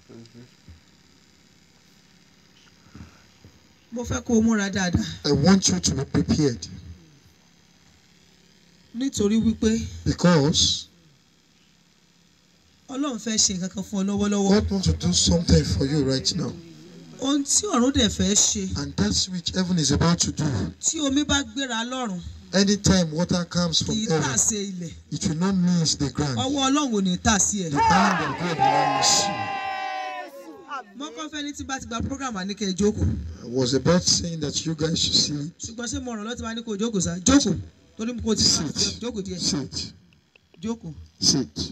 mo fẹ́ kó o múra dáadáa I want you to be prepared nítorí wípé because ọlọ́run fẹ́ ṣe nǹkan kan fún ọ lọ́wọ́lọ́wọ́ God wants to do something for you right now. ohun tí ọ̀run dẹ̀ fẹ́ ṣe And that's which heaven is about to do. tí omi bá gbéra lọ́run Anytime water comes kì from í tà heaven, sí ilẹ̀ it will not miss the ground. ọwọ́ ọlọ́run ò ní tà sí ẹ̀. The hand of God will not miss you. mọ́kàn fẹ́ ní tí bá ti gba program àníkẹ́ ìjókòó I was about saying that you guys should see it. ṣùgbọ́n ṣé mo ràn lọ́tí máa ní kó o jókòó sá jókòó torí mo kò ti sá Sit. jókòó díẹ̀ Sit. jókòó Sit.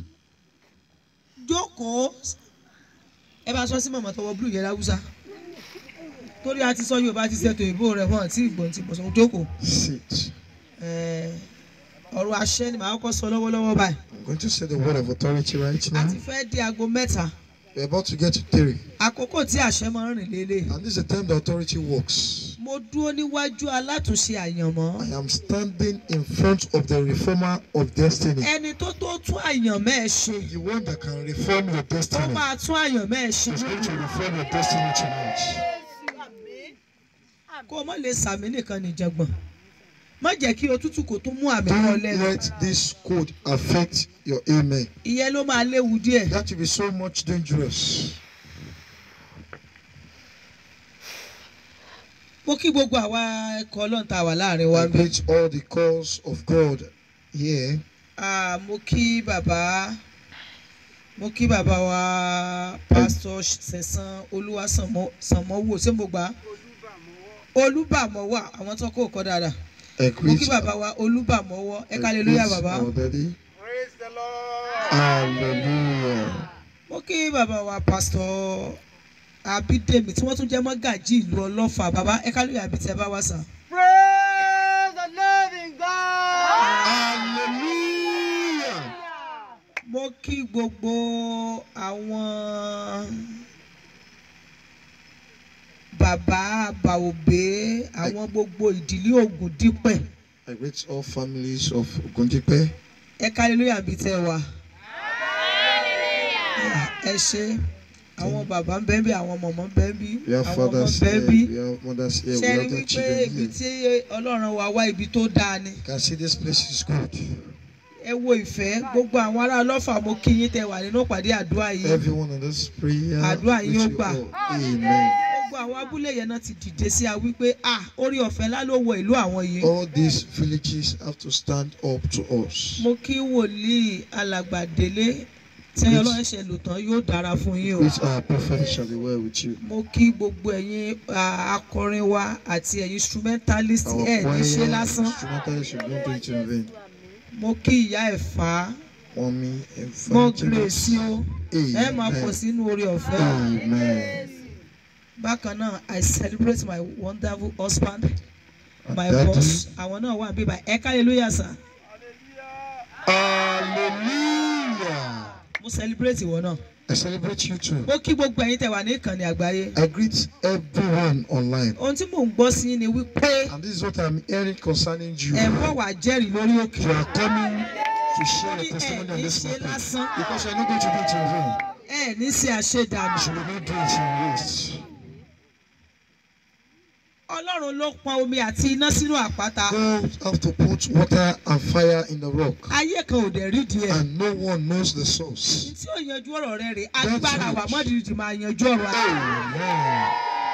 jókòó ẹ bá sọ sí mọ̀mọ́ tọwọ́ blue yẹn láwùsá torí a ti sọ Yorùbá ti ṣètò ìbò rẹ̀ wọ́n àti ìgbọ̀n ti bọ̀ sọ jókòó Sit. Ẹ̀, ọ̀rọ̀ àṣẹ ni màá kọ́ sọ lọ́wọ́lọ́wọ́ báyìí I'm going to say the word of authority right a now. ti fẹ́ di aago mẹ́ta We're about to get to three. àkókò tí àṣẹ máa ń rìn lélẹ̀ And this is the time the authority works. mo dúró níwájú alátúnṣe àyànmọ́ I am standing in front of the reformer of destiny. ẹni tó tó tún àyànmọ́ ẹ̀ ṣe The one that can reform your tó destiny. máa tún àyànmọ́ ẹ̀ ṣe is going to reform your destiny tonight. kó o má lè sàmì nìkan nìjàngbọ̀n má jẹ́ kí òtútù kò tún mú àmì kan Don't lẹ́nu let this code affect your amen. ìyẹn ló máa léwu díẹ̀ That will be so much dangerous. mo kí gbogbo àwa ẹ̀kọ́ ọlọ́run tá a wà láàrin wa I ń bí greet all the calls of God here. Ah, mo kí bàbá mo kí bàbá wa pásítọ̀ sẹ̀sán olúwaṣànmọ́wò ṣé mo gbà á olúbàmọ́wà àwọn tó kó kọ́ dáadáa I mo kí greet, bàbá wa olúbàmọ́wọ́ ẹ I ká lè lóyà greet bàbá our daddy. Hallelujah. mo kí bàbá wa pásítọ̀ abídèmí tí wọ́n tún jẹ́ mọ́gàjí ìlú ọlọ́fà bàbá ẹ ká lóyà àbí tí ẹ bá wá sàn. Praise the living God. Hallelujah. mo kí gbogbo àwọn bàbá bàòbé àwọn gbogbo ìdílé Ògùn dípẹ̀ I greet all families of Ogundipe. ẹ hallelujah bíi tẹ wá ẹ ṣe àwọn bàbá ń bẹ bí àwọn mọ̀mọ́ ń bẹ bí We have àwọn ọmọ fathers ń bẹ here, bí we have mothers here, we ṣe rí have the wípé children ibi here. tí Ọlọ́run wa wá ibi tó dáa ni You can see this place is good. ẹ wo ìfẹ́ gbogbo àwọn ará ọlọ́fà mo kí yín tẹ wà nínú ìpàdé àdúrà yìí Everyone in this prayer, Àdúrà with yín ó you gbà. all. Amen. gbogbo àwọn abúlé yẹn náà ti dìde sí a wípé ah orí ọ̀fẹ́ ńlá ló wọ ìlú àwọn yìí. All these villages have to stand up to us. mo kí wòlíì alàgbàdélé tí Yes. ọlọ́run ṣe lò tán yóò dára fún yín o. Which our prophet shall be well with you. mo kí gbogbo ẹ̀yin ah, akọrin wa àti ẹ̀yin instrumentalist Our ẹ̀ ní ṣe choir, lásán. instrumentalists should not do it in vain. mo kí ìyá ẹ̀fà Mommy, mo grace o evangelist. ẹ máa pọ̀ Amen. sínú orí ọ̀fẹ́. Amen. bákan náà i celebrate my wonderful husband my Daddy. boss àwọn náà wà bíbá ẹ ká hallelujah sir Hallelujah. mo celebrate ìwọ náà. I celebrate you too. mo kí gbogbo ẹ̀yin tẹ́ wà ní ìkànnì àgbáyé. I greet everyone online. ohun tí mò ń gbọ́ sí ni wípé And this is what I'm hearing concerning you. ẹ̀ ń bọ̀ wá jẹ́rìí lórí òkè. You are coming to share ní your testimony ẹ̀ on ní this ṣe matter. lásán Because you're not going to do it in vain. ẹ̀ ní ṣe àṣedànù. You will not do it in waste. ọlọ́run ló pọn omi àti iná sínú àpáta. God have to put water and fire in the rock. ayé kan ò dẹ̀ rí díẹ̀. And no one knows the source. tí ó yanjú ọ̀rọ̀ rẹ rè agbára wà mọ́dìrìdì máa yanjú ọ̀rọ̀ rẹ. Amen.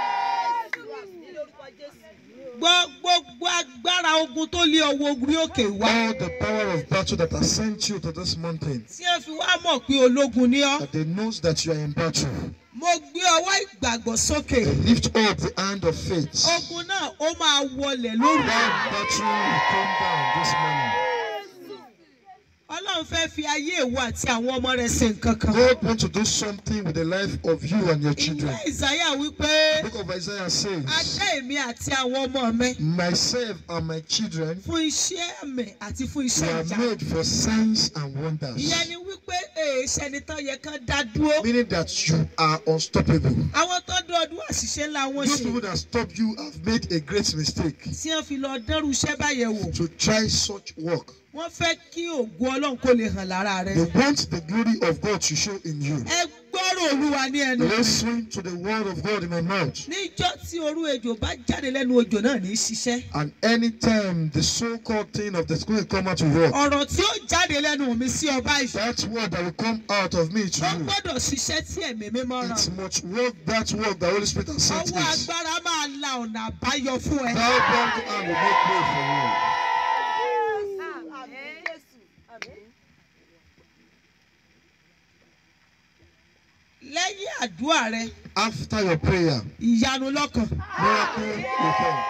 Gbọ́- gbogbo agbára ogun tó lé ọwọ́ ogun òkè wá. All the power of battle that has sent you to this mountain, tí ẹ fi wá mọ̀ pé ológun ní ọ́. that they knows that you are in battle. mo gbé ọwọ́ ìgbàgbọ́ sókè. They lift up the hand of faith. ogun náà ó máa wọlẹ̀ lóru. That battle will come down this morning. ọlọ́run fẹ́ fi ayé ìwọ àti àwọn ọmọ rẹ̀ ṣe nǹkan kan. God wants to do something with the life of you and your children. ìwé ìsáyà wípé The book of Isaiah a says, dá èmi àti àwọn ọmọ mi Myself and my children fún iṣẹ́ àmì àti fún we iṣẹ́ are ìjà. made for signs and wonders. ìyẹn ni wípé èèṣẹ́ ni tán yẹ kán dá dúró. Meaning that you are unstoppable. àwọn tó dún ọdún àṣìṣe ńlá wọn Those ṣe people that stop you have made a great mistake tí wọ́n fi lọ dẹ́rù iṣẹ́ báyẹn wò. to try such work. wọ́n fẹ́ kí ògùn ọlọ́run kó lè hàn lára rẹ̀. They want the glory of God to show in you. ẹ gbọ́ gbọ́rọ̀ olúwa ní ẹnu mi. Listen to the word of God in my mouth. níjọ́ tí orú ejò bá jáde lẹ́nu ojò náà ní í ṣiṣẹ́. And anytime the so-called thing of the school will come out to work, ọ̀rọ̀ tí ó jáde lẹ́nu mi sí ọba ìṣẹ́. that word that will come out of me to ó you, gbọ́dọ̀ ṣiṣẹ́ tí ẹ̀mí mímọ́ ràn. it must work that work the Holy Spirit has sent ọwọ́ it. agbára máa la ọ̀nà àbáyọ fún ẹ. Thou God and will make way for you. lẹ́yìn àdúrà rẹ After your prayer, ìyanu lọ́kàn. miracle will come.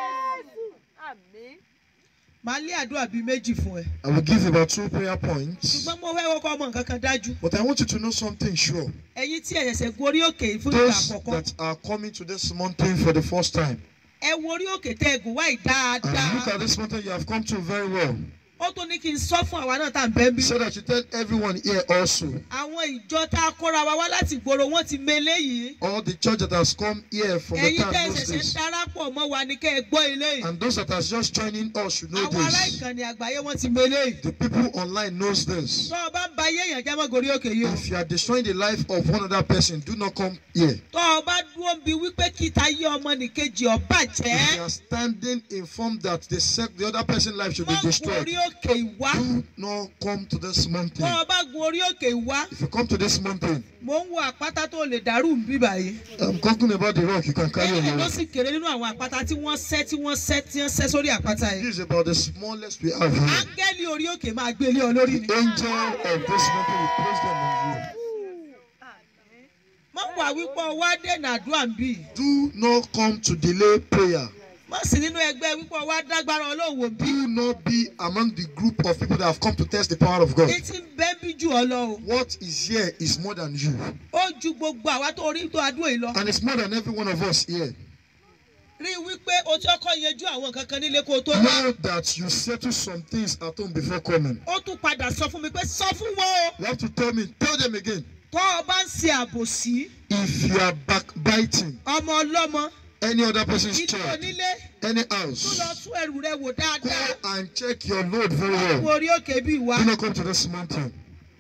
màá lé àdúrà bíi méjì fún ẹ. I will give about two prayer points. ṣùgbọ́n mo fẹ́ wọ́pọ̀ ọmọ nǹkan kan dájú. But I want you to know something sure. ẹ̀yin tí ẹ ṣẹ̀ṣẹ̀ gorí òkè yìí fún ìgbà Those àkọ́kọ́. that are coming to this mountain for the first time, ẹ wo orí òkè tẹ́ ẹ gùn wáyé and look dáadáa. at this mountain you have come to very well. ó tún ní kí n sọ fún àwa náà tá à ń bẹ́ ń bí. So that you tell everyone here also, àwọn ìjọ tá a kóra wa wá láti gbòòrò wọn ti mele yìí. all the church that has come here from the ẹ̀yin town tẹ́ ẹ knows ṣẹ̀ṣẹ̀ this. darapọ̀ mọ́ wa ni kẹ́ ẹ gbọ́ ilé yìí. And those that are just joining us should know àwọn ará this. ìkànnì àgbáyé wọn ti mele yìí. The people online knows this. tọ́ ọ bá ń ba ayé èèyàn jẹ́ mọ́ gorí òkè yìí o. If you are destroying the life of one other person, do not come here. tọ́ ọ bá dúró bí wípé kíta yé ọmọ nìkejì ọ If bàjẹ́. you are standing informed that the sec the other person's life should be mọ́ destroyed, gorí òkè ìwá. do not come to this mountain. tọ́ ọ bá gun orí òkè ìwá. If you come to this mountain, mo ń wo àpáta tó lè dàrú ń bí báyìí. I'm talking about the rock you can carry on bẹ́ẹ̀ your ló own. sì kéré nínú àwọn àpáta tí wọ́n sẹ́ tí wọ́n sẹ́ tí wọ́n sẹ́ sórí àpáta yìí. This is about the smallest we have here. áńgẹ́lì orí òkè máa gbé ilé ọ lórí ni. The angel of this mountain will place them on you. mọ wà wípé ọwọ́ dènà àdúrà ń bì. Do not come to delay prayer. mọ sí nínú ẹgbẹ́ wípé ọwọ́ dágbára ọlọ́wọ́ bí. Do not be among the group of people that have come to test the power of God. etí ń bẹ́ bí jù ọ lọ o. What is here is more than you, ó ju gbogbo àwa tó rí tó adúrò yìí lọ. and it's more than every one of us here. rí i wípé o ti ọkọ yanjú àwọn nǹkan kan nílé kó o tó wá. Know that you settle some things at home before coming. ó tún padà sọ fún mi pé sọ fún wọn o. You have to tell me, tell them again. tọ́ ọ bá ń ṣe àbòsí If you are backbiting ọmọ ọlọ́mọ any other person's ilé child, onílé any tún lọ house, tún ẹrù rẹ wò go dáadáa. and check your load very wo well. orí òkè bí wá. Do not come to this mountain.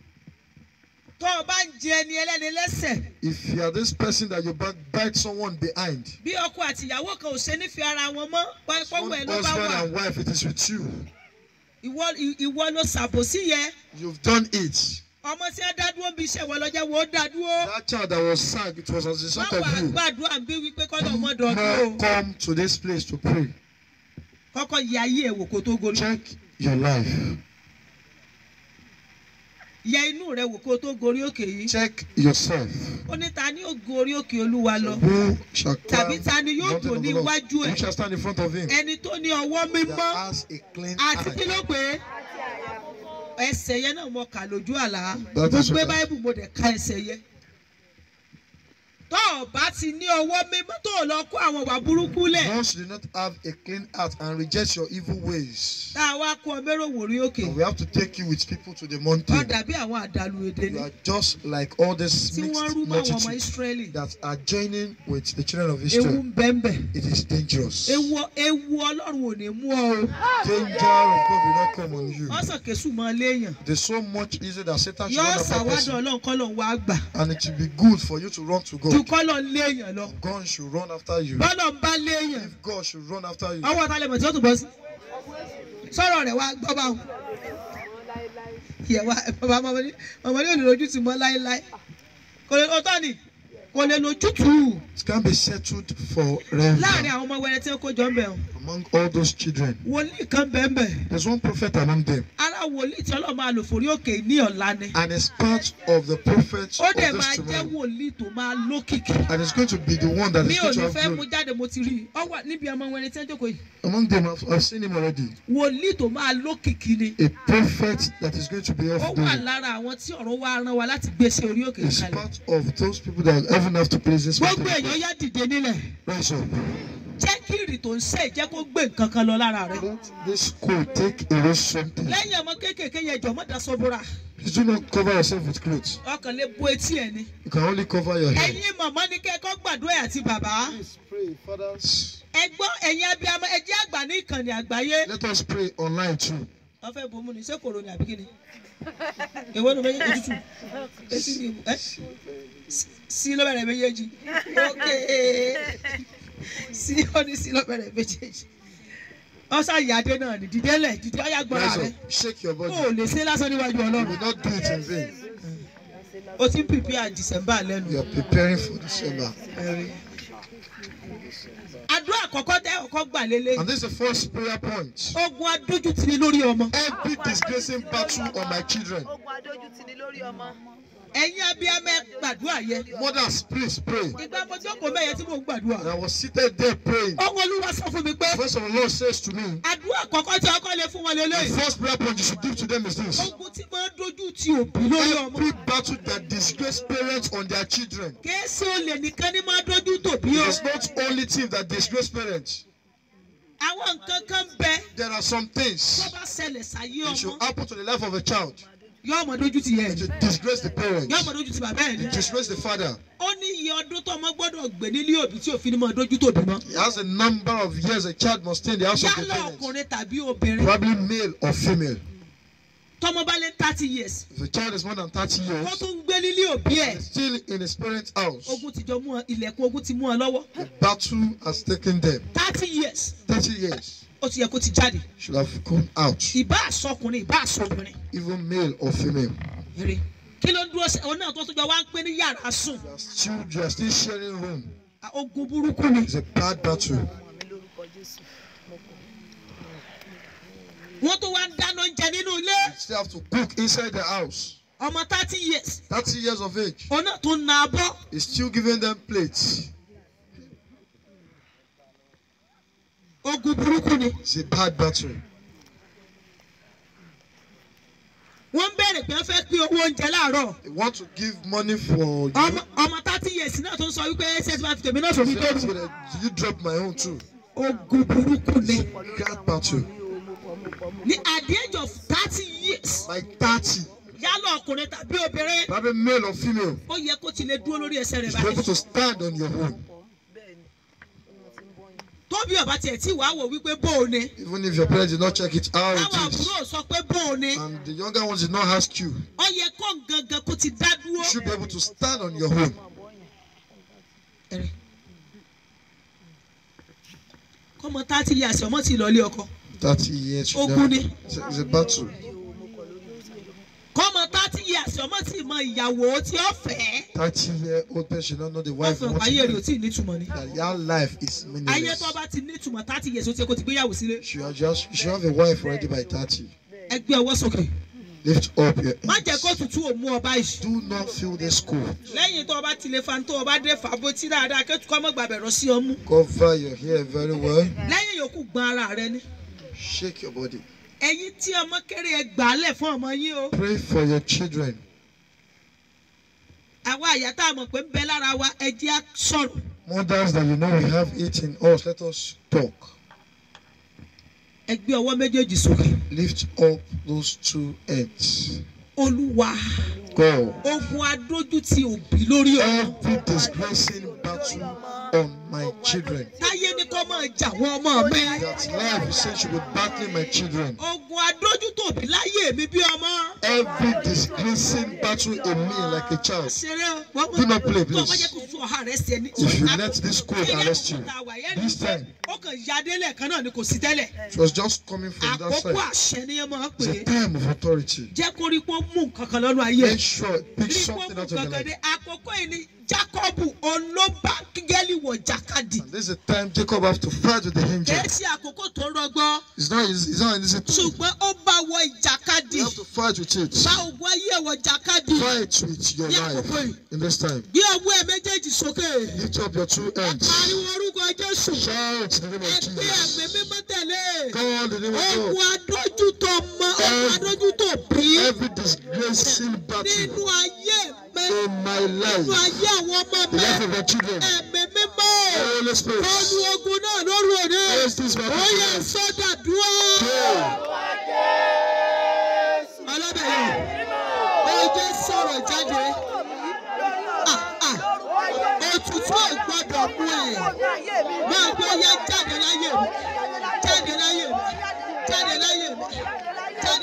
tọ́ ọ bá ń jẹ ẹni ẹlẹ́ni lẹ́sẹ̀. If you are this person that you backbite someone behind, bí ọkọ àti ìyàwó kan ò ṣe nífẹ̀ẹ́ ara wọn mọ́ one pọ́wọ́ ẹ̀ ló bá husband wà and wife, it is with you. ìwọ ìwọ ló ṣàbòsí yẹ You've done it. ọmọ tí wọn dá dúró bí iṣẹ́ wọn lọ́jọ́ wo ó dá dúró That child that was sacked, it was as a result wọ́n of wà you. gbàdúrà bí wípé kọ́lọ̀ ọmọ Do dọ̀dún o not come to this place to pray. kọ́kọ́ yẹ ayé ẹ̀ wò kó tó gorí Check your life. yẹ inú rẹ wò kó tó gorí òkè yìí Check yourself. ó ní ta ni ó gorí òkè olúwa lọ Who shall tàbí climb ta ni yóò the dùn mountain ní of the Lord? iwájú Who ẹ̀ shall stand in front of him? ẹni tó ní ọwọ́ mímọ́ That has a clean àti kí eye. ló pé ẹsẹ̀ yẹn náà mo kà lójú àlá That mo is gbé what I- báíbù mo dẹ̀ ka ẹsẹ̀ yẹn tó o bá ti ní ọwọ́ mímọ́ tó o lọ kó àwọn ìwà burúkú lẹ̀ Once you do not have a clean heart and reject your evil ways, tá a wá kó ọ mẹ́rọ̀ wòrí òkè and we have to take you with people to the ọ mountain. dàbí àwọn àdàlù èdè You ni are just like all these tí wọ́n rú mixed mọ́ àwọn ọmọ multitude ìsírẹ́lì that are joining with the children of ewu Israel. ń bẹ́ńbẹ́ It is dangerous. ewu ewu ọlọ́run ò ní mú ọ o Danger of God will not come on you. ọ̀sán kẹsùn mọ́ léèyàn There's so much easier that Satan should yọ run after ṣàwádọ̀ person, ọlọ́run kọ́ lọ́n wá gbà and it will be good for you to run to ju God. kọ́ lọ́n léèyàn lọ God should run after you. bọ́lọ̀ ń bá léèyàn If God should run after you, ọwọ́ ta lè mọ̀ tí ó tún bọ́ sí sọ̀rọ̀ rẹ̀ wá gbọ́ bá wọn. ìyẹ̀wò bàbá ọmọdé ọmọdé ò lè lójú tì mọ́ láéláé kò lè ọtọ́ ni kò lè lójútùú it can be settled forever láàrin àwọn ọmọ wẹrẹ tí ó kó jọ ń bẹ̀ wọn among all those children. wòlíì kan bẹ́ẹ̀ bẹ́ẹ̀ There's one prophet among them, ara wòlíì tí ọlọ́run máa lò forí òkè ní ọ̀la ni and it's part of the prophets ó of dẹ̀ this máa jẹ́ tomorrow. wòlíì tó máa lókìkí And it's going to be the one that mi is ò going to ní have fẹ́ mú glory. jáde mo ti rí i ọ wà níbi ọmọ wẹrẹ tí wọ́n jókòó yìí Among them, I've, I've seen him already. wòlíì tó máa lókìkí ni A prophet that is going to be ó of wà glory. lára àwọn tí ọ̀run wá rán wa láti gbé sí orí òkè It's kalẹ̀ part of those people that heaven have to place this gbogbo mountain. èèyàn yá dìde nílẹ̀ Rise up. jẹ́ kí ìrì tó ń ṣe jẹ́ kó gbé nǹkan kan lọ lára rẹ̀. Let this school take away something. lẹ́yìn ọmọ kéékèèké yẹn jọ̀mọ́ daṣọ bóra Please do not cover yourself with clothes. ọkàn lè bo etí ẹ̀ ni. You can only cover your head. ẹ̀yin màmá ní kẹ́kọ̀ọ́ gbàdúrà ẹ̀ àti bàbá. Please pray, fathers. ẹ gbọ́ ẹ̀yin abiyamọ ẹ jẹ́ àgbà ní ìkànnì àgbáyé. Let us pray online too. wọ́n fẹ́ bomú ni ṣé kòrò ni àbí kíni èwo ni méjèèjì òtútù etí ni ẹ sí ló bẹ̀rẹ̀ méjèèjì ok sí ó ní sí ló bẹ̀rẹ̀ méjèèjì ọ̀sán ìyáde náà ni dìde lẹ̀ dìde ọ̀yà gbọ́ra Rise rẹ̀ up. Shake your o ò body. lè ṣe lásán níwájú You ọlọ́run will not do it in vain. o ti ń prepare December lẹ́nu. You are preparing for December. Ẹ̀rí. àdúrà àkọ́kọ́ tẹ́ ọkọ́ gbà lélẹ̀ And this is the first prayer point. ogun adójútì lórí ọmọ Every disgracing battle on my children. ogun adójútì ni lórí ọmọ. ẹ̀yin abiyamọ ẹ gbàdúrà yẹn Mothers, please pray. ìgbà mo tí ó kò mẹ́yẹ tí mò ń gbàdúrà And I was seated there praying. ọwọ́ olúwa sọ fún mi pé First of all, Lord says to me, àdúrà àkọ́kọ́ tí ọkọ lè fún wọn the lélẹ̀ first prayer point you should give to them is this. ogun tí máa ń dojú ti òbí lórí ọmọ Every battle that disgrace parents on their children. kéésì olè nìkan ní máa dojú tòbí It o is not only things that disgrace parents. àwọn nǹkan kan bẹ There are some tó things bá ṣẹlẹ̀ sáyé that ọmọ should happen to the life of a child. yóò mọ dojú ti yẹ It will disgrace the parents. yóò mọ dojú ti bàbá ẹ̀ ní. It disgrace the father. ó ní iye ọdún tó ọmọ gbọ́dọ̀ gbé nílé òbí tí òfin ní máa dojú tòbí mọ́. He has a number of years a child must stay in the house of the yálà parents. ọkùnrin tàbí obìnrin Probably male or female. tọmọ bá lé thirty years If a child is more than 30 wọ́n years, tún ń gbé nílé òbí ẹ̀ and is still in his parents' house. ogun ti jọ mú ọ ilẹ̀kùn ogun ti mú ọ lọ́wọ́ The battle has taken them. thirty years 30 years ó ti yẹ kó ti jáde should have come out, ìbá àsọkùnrin ìbá àsọkùnrin even male or female. eré kí ló ń dúró sí òun náà tó tó jọ wá ń pín ní yàrá sùn You are still, you are still sharing room. ogun burúkú ni It's a bad battle. ọmọ mi lórúkọ jésù. wọ́n tó wá ń dáná oúnjẹ nínú ilé You still have to cook inside the house. ọmọ thirty years 30 years of age. òun náà tó ń na abọ́ He's still giving them plates. ogun burúkú ni It's a bad battle. wọ́n ń bẹ̀rẹ̀ pé wọ́n fẹ́ pín owó oúnjẹ láàárọ̀ They want to give money for you. ọmọ ọmọ thirty years náà tó ń sọ wípé ṣé ti máa fi tèmi náà sòrí Say, tó "Ask rù me that, "Do you drop my own too? ogun burúkú ni Bad battle. ní at the age of thirty years Like 30. yálà ọkùnrin tàbí obìnrin Probably male or female. ó yẹ kó ti lè dúró lórí ẹsẹ̀ rẹ̀ You should be able báyìí to stand on your own. bẹ́ẹ̀ ni wọ́n ti ń bọ́ yín. tóbi ọba tiẹ̀ tí wàá wò wípé bó o ni Even if your parents did not check it how táwọn it is. àbúrò sọ pé bó o ni And the younger ones did not ask you. ó yẹ kó gangan kó ti dá dúró. You should be able to stand on your own. Ẹ̀rẹ̀. kọ́mọ thirty years ọmọ ti lọ ilé ọkọ 30 years. you Ogun never- ni. It's a, it's a battle. kọ́mọ thirty years ọmọ ti mọ ìyàwó tí ó fẹ́ 30 year old person should not know the wọ́n wife. fi hàn wants ayé rẹ̀ ò to tí ì nítumọ̀ ni. That your life is ayé meaningless. tó bá ti nítumọ̀ thirty years ó ti yẹ kó ti gbéyàwó sílé. You should, just, you should have a wife already by 30. ẹ gbé ọwọ́ sókè Lift up your má jẹ́ kó hands. tutù ò mú ọba yìí. Do not feel this cold. lẹ́yìn tó o bá ti lè fa tó o bá dé fàbó tí dáadáa kí kọ́ mọ́ gbàgbẹ́ rọ sí ọmú. Cover your hair very well. lẹ́yìn yòókù gbọ́n ara rẹ ni. Shake your body. ẹ̀yin tí ọmọ kéré ẹ gbà á lẹ̀ fún ọmọ yín o. Pray for your children. àwa àyà tá a mọ̀ pé ń bẹ lára wa ẹ jẹ́ á sọ̀rọ̀. Mothers that you know we have it in us, let us talk. ẹ gbé ọwọ́ méjèèjì sókè. Lift up those two hands. olúwa God. ogun adójútì òbí lórí ọmọ. Every disgracing battle on my children. táyé ní kó máa jà wọ́n ọmọ mi. That life is saying should be battling my children. ogun adójútì òbí láyé mi bí ọmọ. Every disgracing battle in me like a child. ṣeré o wọ́n Do not play, tó o bá please. jẹ́ kó tún ọ̀há rẹ̀ sí ẹni. If you let this cold arrest you, this this time, ó kàn ya délẹ̀ kan náà ni kò sí tẹ́lẹ̀. it was just coming from that àkókò side. àṣẹ ni ẹ máa ń It's pè a é. time of authority. jẹ́ kó rí pọ́ mú nǹkan kan lọ́nu ayé. Make sure, pick rí pọ́ something mú out of your kankan dé life. àkókò yìí ni Jákọ́bù olóbá gẹ́lì wọ̀ jàkadì. And this is the time Jacob have to fight with the angel. kìí ṣe àkókò tó rọgbọ It's not easy. It's not easy. to- ṣùgbọ́n ó bá wọ ìjàkadì You have to fight with it. bá ògùn ayé wọ jàkadì Fight with your Yeah, life boy. in this time. gbé ọwọ́ ẹ méjèèjì sókè Lift up your two hands. pariwo orúkọ Jésù Shout in the name of ẹgbẹ́ ẹ̀mí Jesus. mímọ́ tẹ̀lé Call the name of ogun God. adójútó mọ ogun adójútó bí Every disgracing nínú battle ayé mi in my nínú life, ayé àwọn ọmọ the mi life of my children, ẹ̀mí mímọ́ Holy Spirit, olú ogun náà lóru òní Yes, this is my ó yẹ prayer. sọ́dà dúró. pray. ọlọ́bẹ̀rẹ̀ ó jẹ́ sọ̀rọ̀ jáde Ah, ah. òtútù ò gbọ́dọ̀ mú ẹ̀ máa gbọ́ yá jáde láyé mi jáde láyé mi jáde láyé mi jáde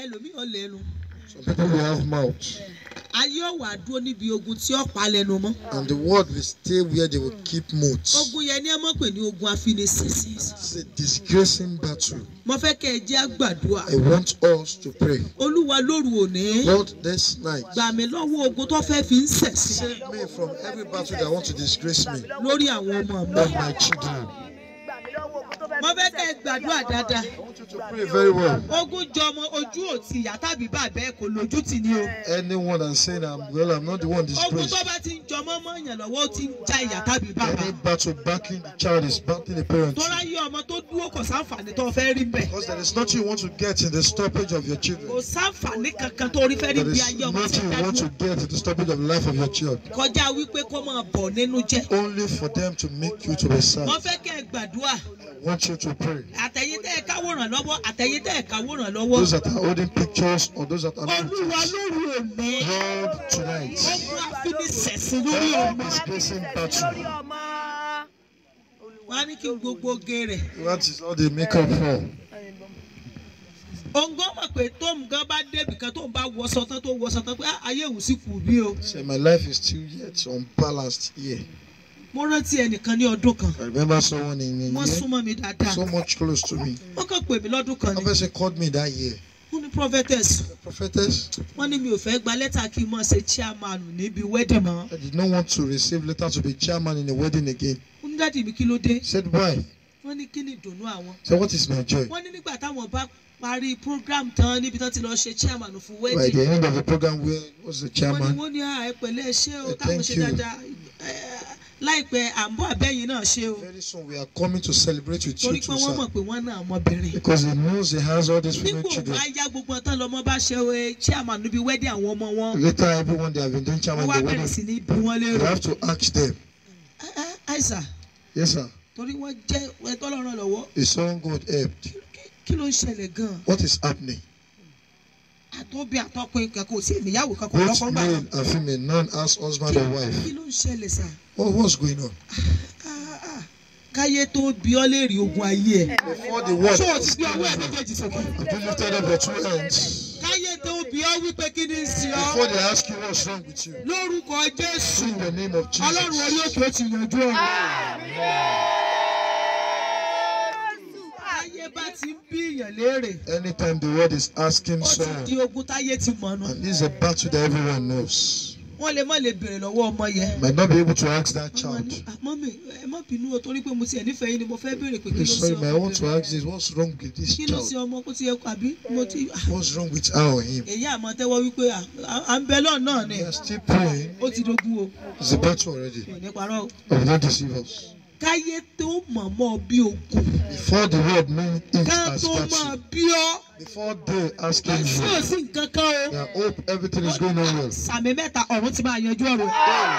ẹlòmíì ò lẹ́nu Some people will have mouth, ayé ọ̀wà dúró níbi ogun tí ó pa lẹ́nu mọ́ and the word will stay where they will keep mouth. ogun yẹn ni ẹ mọ̀ pé ní ogun afinisísí It's a disgracing battle. mo fẹ́ kẹ́ ẹ jẹ́ àgbàdua I want us to pray. olúwa lóru òní Lord, this night, gbà mí lọ́wọ́ ogun tó fẹ́ fi ń sẹ̀sìn save me from every battle that want to disgrace me lórí àwọn ọmọ mi and my children. Gbà mí lọ́wọ́ ogun tó fẹ́ mo fẹ́ kẹ́ ẹ gbàdúrà dáadáa I want you to pray very well. ogun jọmọ ojú òtí ìyá tàbí bàbá ẹ kò lójú tì ní o Anyone that's saying I'm well, I'm not the one ogun disgraced. tó bá ti ń jọmọ mọ́ èèyàn lọ́wọ́ ó ti ń já ìyá tàbí bàbá Any battle backing the child is backing the parent. tọ́lá yé ọmọ tó dúró kò sáǹfààní tó fẹ́ rí bẹ́ẹ̀ Because there is nothing you want to get in the stoppage of your kò children. sáǹfààní kankan tó rí fẹ́ rí There bí is ayé ọmọ ti nothing you want dájú to get in the stoppage of the life of your child. kọjá wípé kó máa bọ̀ nínú jẹ́ Only for them to make you to be sad. wọ́n fẹ́ kẹ́ ẹ gbàdúrà I want you to pray. àtẹ̀yìn tẹ́ ẹ káwòrán lọ́wọ́ àtẹ̀yìn tẹ́ ẹ káwòrán lọ́wọ́ Those that are holding pictures or those that are not. olúwa lóru òní Lord, tonight, ogun afinisẹ̀sìn lórí ọmọ disgracing lórí battle. ọmọ. wọn á ní kí gbogbo oge rẹ̀ That is all they make up for. òǹgọ́ mọ̀ pé tóun gan bá débì kan tóun bá wọṣọ tán tó wọṣọ tán pé "Ah, ayé òun sì kù bí o Say, my life is still yet unbalanced here. mo rántí ẹnìkan ní ọdún kan I remember someone in a wọ́n year súnmọ́ mi dáadáa so much close to me. wọ́n kàn pè mí lọ́dún kan A ni person called me that year. wọ́n ní prophetess Prophetess, wọ́n ní mi ò fẹ́ gba lẹ́tà kí n mọ̀ ṣe chairman níbi wedding mọ́ I did not want to receive letter to be chairman in a wedding again. wọ́n ní dáàdi mi kí ló dé Said why? wọ́n ní kí ni ìdùnnú àwọn So what is my joy? wọ́n ní nígbà táwọn bá parí program tán níbi tán ti lọ ṣe chairman fún By wedding the end of the program, where was the wọ́n ní chairman? wọ́n ní "Ah, ẹ pẹ̀lẹ́ ẹ ṣé o Eh, táwọn thank ṣe you. dáadáa Eh, láìpẹ́ à ń bọ̀ àbẹ́yìn náà ṣe o Very soon we are coming to celebrate with you torí pé too, wọ́n mọ̀ sir. pé wọ́n náà ọmọbìnrin Because he knows he has all these female nígbò children. wá yá gbogbo ọtán lọmọ bá ṣe eh, chairman níbi wedding àwọn ọmọ wọn Later, everyone they have been doing wọ́n chairman wá in the bẹ̀rẹ̀ wedding. sí ní bí wọ́n You lérò have to ask them. Eh, eh, àìsà Yes, sir. torí wọ́n jẹ́ ẹtọ́ lọ́rùn lọ́wọ́ Is someone God helped? Kí- kí ló ń ṣẹlẹ̀ gan-an What is happening? àtọ́bí àtọ́kùnrin kankan ò sí ìníyàwó kankan Both lọ́kọ́ gbà male kan and female, none has husband or kí wife. ló ń ṣẹlẹ̀ sà What, what's going on? Ah, ah. káyé tó bí ọ lè rí ogun ayé ẹ Before the word, ṣé o ti gbé ọwọ́ ẹ méjèèjì sókè have you lifted up your two hands? káyé tó bí ọ wípé kí ni ń ṣe ọ Before they ask you what's wrong with you, lórúkọ jésù in the name of ọlọ́run orí Jesus. òkè ó ti yanjú ọ̀rọ̀. táyé bá ti ń bí èèyàn léèrè Anytime the word is asking ó ti someone, di ogun táyé ti mọ̀ nù and this is a battle that everyone knows, wọ́n lè má lè béèrè lọ́wọ́ ọmọ yẹn. might not be able to ask that Ọmọ ní, child. "Ah, mọ́mì ẹ má bínú o torí pé mo tiẹ̀ nífẹ̀ẹ́ yín ni mo fẹ́ béèrè pé kí ló Please, ṣe sorry, but I want to ọmọ ask this: What's wrong with this kí ló ṣe child? ọmọ kó ti yẹ kó àbí mo ti ah, What's wrong with her or him? èyí àmọ́ tẹ́wọ́ wípé ah, à ń bẹ lọ́ọ̀ náà ni We are still praying. ó ti dogun o It's a battle already. mi ò ní parọ́ o. But not deceive us. káyé tó mọ̀mọ́ bí ogun Before the word mean it ká as tó máa battle. bí ọ́ Before they asking sí ò you, sí nǹkan kan o. I hope everything is going on well. sàmì mẹ́ta ọ̀run ti máa yanjú ọ̀rọ̀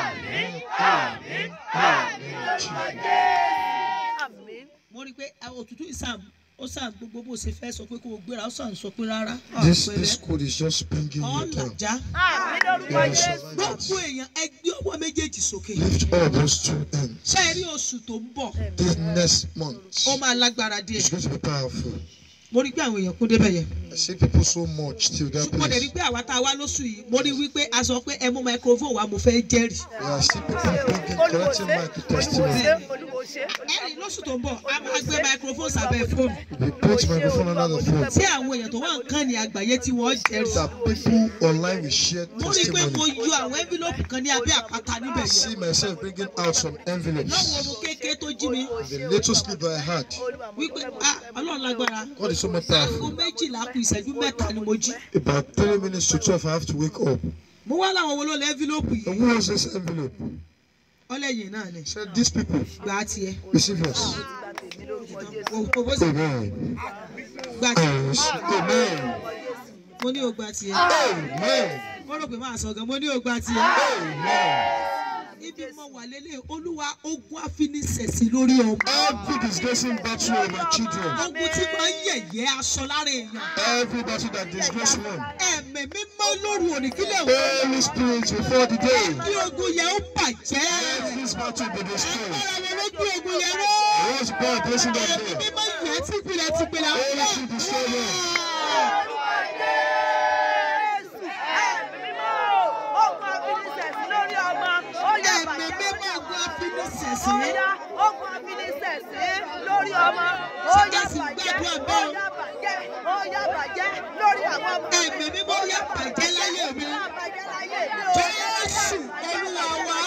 Àmín. mo rí i pé ah, òtútù ìsàm ó sàn gbogbo bó ṣe fẹ́ sọ pé kó o gbéra ó sàn sọ pé rárá This ọ̀pẹ̀rẹ̀ this code is just bringing you down. ọ̀làjá Àmín lórúkọ You will Jésù. survive gbogbo it. èèyàn ẹgbẹ́ ọwọ́ méjèèjì sókè Lift up those two hands. ṣé ẹ rí oṣù tó ń bọ̀ This next month ó máa lágbára díẹ̀ is going to be powerful. mo rí i pé àwọn èèyàn kún débẹ̀ yẹn I see people so much till that ṣùgbọ́n dẹ̀ rí i place. pé àwa tá a wá lóṣù yìí mo rí i wípé a sọ pé ẹ mú microphone wa mo fẹ́ jẹ́rìí Yeah, I see people bringing collecting mic to testimony. Olúwo ṣe. ẹ̀rí lóṣù tó ń bọ̀ a máa gbé microphone sábẹ́ fóònù We put microphone under the phone. tí àwọn èèyàn tó wà nǹkan ní àgbáyé tí wọ́n jẹ́rìí That people online will share mo rí i pé mo testimony. yọ àwọn envelope kan ní abẹ́ àpáta níbẹ̀ I yẹn see myself bringing out some lọ́wọ́ envelopes. ọmọ kékeré tó jí mi The little sleep I had. wípé ah ọlọ́run lágbára God is so much aago powerful. méjìlá kù ìṣẹ́jú mẹ́ta ni mo jí About three minutes to twelve, I have to wake up. mo wá láwọn wo ló lẹ envelope yìí And who has this envelope? ọlẹ́yìn náà ni Said these people gbà á tiẹ̀ receive us. Gba tèmi lórúkọ Jésù. o o bó sì Amen. gbà tiẹ̀ Yes. Amen. mo ní o gbà tiẹ̀ Amen. mo rò pé máa sọ gan mo ní o gbà tiẹ̀ Amen. ibi mo wà lélẹ̀ olúwa ogun àfinisẹ̀sì lórí ọmọ Every disgracing battle of my children, ogun tí máa ń yẹ̀yẹ́ aṣọ lára èèyàn every battle that disgrace one, ẹ̀mí mímọ́ lóru òní kílẹ̀ wọ́n Holy Spirit before the day, kí ogun yẹn ó bàjẹ́ let this battle be destroyed. agbára wọn ló gbé ogun yẹn rọ́ What's God placing that ẹ̀mí there? mímọ́ yẹn tìpìlẹ̀ tìpìlẹ̀ Holy Spirit destroy them. ṣẹ̀sín. Ọ̀yá ogun afinisẹ̀sín lórí ọmọ. Ọ̀yá Ṣé bàjẹ́. gbàdúrà bẹ́ẹ̀ o? Ọ̀yá bàjẹ́. Ọ̀yá bàjẹ́ lórí àwọn ọmọ. Ẹ̀mí mímọ́ yẹ bàjẹ́ láyé mi. Ọ̀yá bàjẹ́ láyé mi o. Jésù Olúwa wa.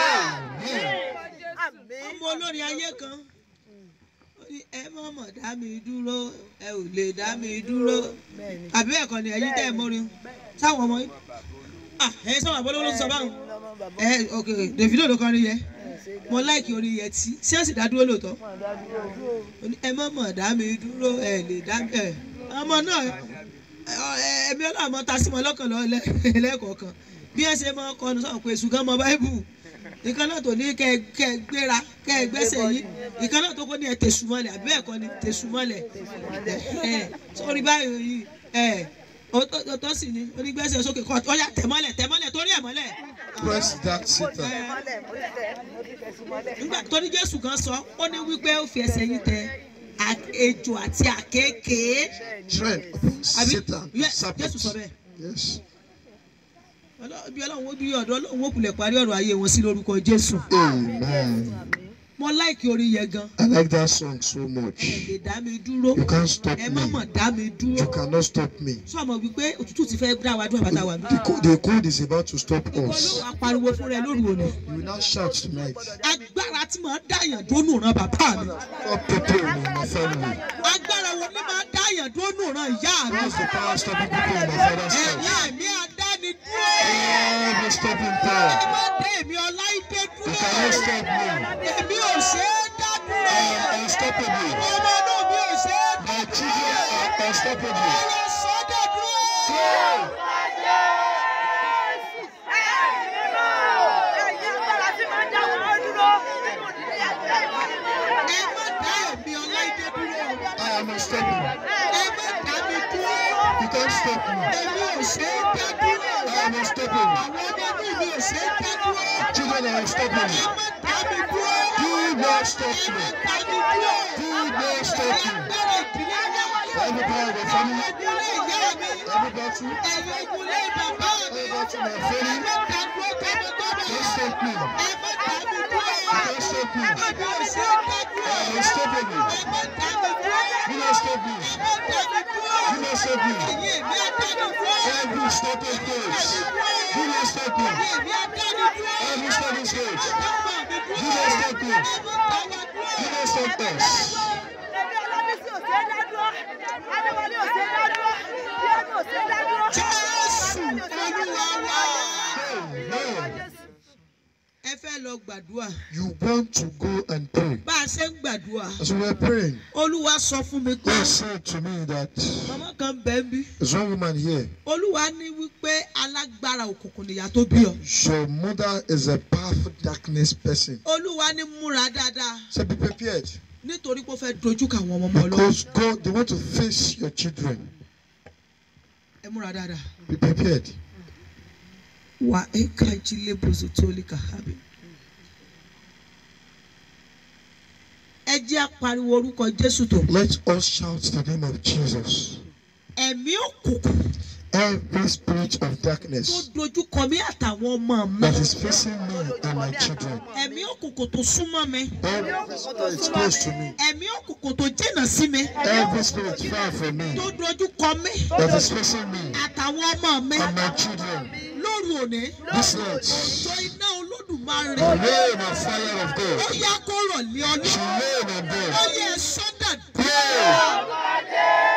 Àmín. Ọmọ olórin ayé kan. Ó ní ẹ má mọ̀ dá mi dúró, ẹ ò lè dá mi dúró. Àbí ẹ̀kọ́ ni ẹ̀yin tẹ́ ẹ mọ́rin. Sáwọn ọmọ yìí. Ah, ẹ sọ̀rọ̀ àbọ̀ ló sọ báwọn. Ẹ ok Davido ló kọrin yẹ. Mo láìkì orin yẹn tí. Ṣé ó sì dá dúró lóòótọ́? Ó ní ẹ má mọ̀ dá mi dúró, ẹ lè dá mi. ẹ. Ọmọ náà ẹ- ẹ̀mí ọlọ́mọ ta sí mọ́ lọ́kàn lọ́ lẹ́- lẹ́ẹ̀kọ̀ọ̀kan. Bí ẹ ṣe máa ń kọnu sọ̀rọ̀ pé èṣù gan mọ Báíbù ìkan náà tó ní kẹ kẹ gbéra kẹ gbẹ́sẹ̀ yìí ìkan náà tó kó ní ẹ tẹ̀sù mọ́lẹ̀ àbí ẹ̀kọ́ ni tẹ̀sù mọ́lẹ̀ ẹ̀ sórí báyìí yìí ẹ̀ ọtọ́ sì ni onígbẹ́sẹ̀ sókè kọ́ ọ̀yà tẹ̀mọ́lẹ̀ tẹ̀mọ́lẹ̀ torí ẹ̀ mọ́lẹ̀ Press that Satan. Mọ́lẹ̀ mo ti tẹ̀ mo ti tẹ̀ sí mọ́lẹ̀. nígbà tó ní Jésù kan sọ ó ní wípé ó fi ẹsẹ̀ yín tẹ à- ejò àti àkékèé Tread upon àbí Satan. Yẹ- serpent. Jésù sọ bẹ́ẹ̀ Yes. Ọlọ́- bí Ọlọ́run ó bí ọ̀dọ́ Ọlọ́run ó kulẹ̀ parí ọ̀rọ̀ ayé wọn sí lórúkọ Jésù Amen. mo láìkí orin yẹn gan I like that song so much. ẹ lè dá mi dúró You can't stop ẹ má me. mọ̀ dá mi dúró. You cannot stop me. sọ ma wípé òtútù ti fẹ́ dá wa dúró àbátá wa bí. The cold, the cold is about to stop ìwọ ló us. wàá pariwo fún rẹ lóru òní. You will now shout tonight. agbára tí màá dáyàn dónú ran bàbá mi. Stop people in my family. agbára wo ni màá dáyàn dónú ran ìyá mi. What's the power stopping people in my father's house? ẹ̀yà mi àdáni dúró. Every stopping ẹ power. má dé èmi ọláìdé You dúró. cannot stop me. èmi ò ṣe é dá dúró. I am unstoppable. ọmọ náà mi ò ṣe é dá My children are unstoppable. ọ̀rọ̀ sọ́dọ̀ dúró. ẹ má dá èmi ọláìdé dúró. I am unstoppable. ẹ má dá mi dúró. You can't stop me. èmi ò ṣe é dá dúró. I am unstoppable. àwọn ọmọ inú mi ò ṣe é dá dúró. Children are unstoppable. ẹ má dá mi dúró. Do not stop ẹ me. má dá mi dúró. Do not stop me. agbára ìdílé wa. Every power of the family, ìdílé ìyá mi. every battle, ẹ̀yin ìkúlé bàbá mi. every battle my ẹ family, má dá dúró tọmọtọmọ. don't stop me. ẹ má dá mi dúró. Don't stop me. èmi ò ṣe é dá dúró. I am unstoppable. ẹ má dá mi dúró. Do not stop me. ẹ má dá mi dúró. Do not stop me. ẹ̀yin èmi á dá mi dúró. Every stopping place, do not stop me. ẹ̀yin èmi á dá mi dúró. Every stopping stage, ọmọ mi do dúró. not stop me. ẹ má dá wa dúró. Do not stop us. Jésù Olúwa wa. Amen. ẹ fẹ́ lọ gbàdúrà You want to go and pray. bá a ṣe ń gbàdúrà As we were praying, olúwa sọ fún mi pé God said to me that màmá kan bẹ́ẹ̀ bí there's one woman here. olúwa ní wípé alágbára òkùnkùn nìyá tó bí ọ Your mother is a powerful darkness person. olúwa ní múra dáadáa So be prepared nítorí pé ó fẹ́ dojú kà àwọn ọmọ ọmọ ọlọ́run because God, they want to face your children. ẹ múra dáadáa Be prepared. wà á ká jílé bùsùn tó lè kà á bí. ẹ jẹ́ apariwo orúkọ jésù tó Let us shout the name of Jesus. ẹ̀mí òkùnkùn Every spirit of tó darkness dojú kọ mí àtàwọn ọmọ mi that is facing me and my children. ẹ̀mí òkùnkùn tó súnmọ́ mi Every spirit close to me. ẹ̀mí òkùnkùn tó jìnnà sí mi Every spirit far from me tó dojú kọ mí that is facing me àtàwọn ọmọ mi and my children. lóru òní This night, tó iná olódùmarè the rain of fire of ó God yá kó rọ̀ lé ọ ní should rain on ó them. yẹ sọ́dà Pray.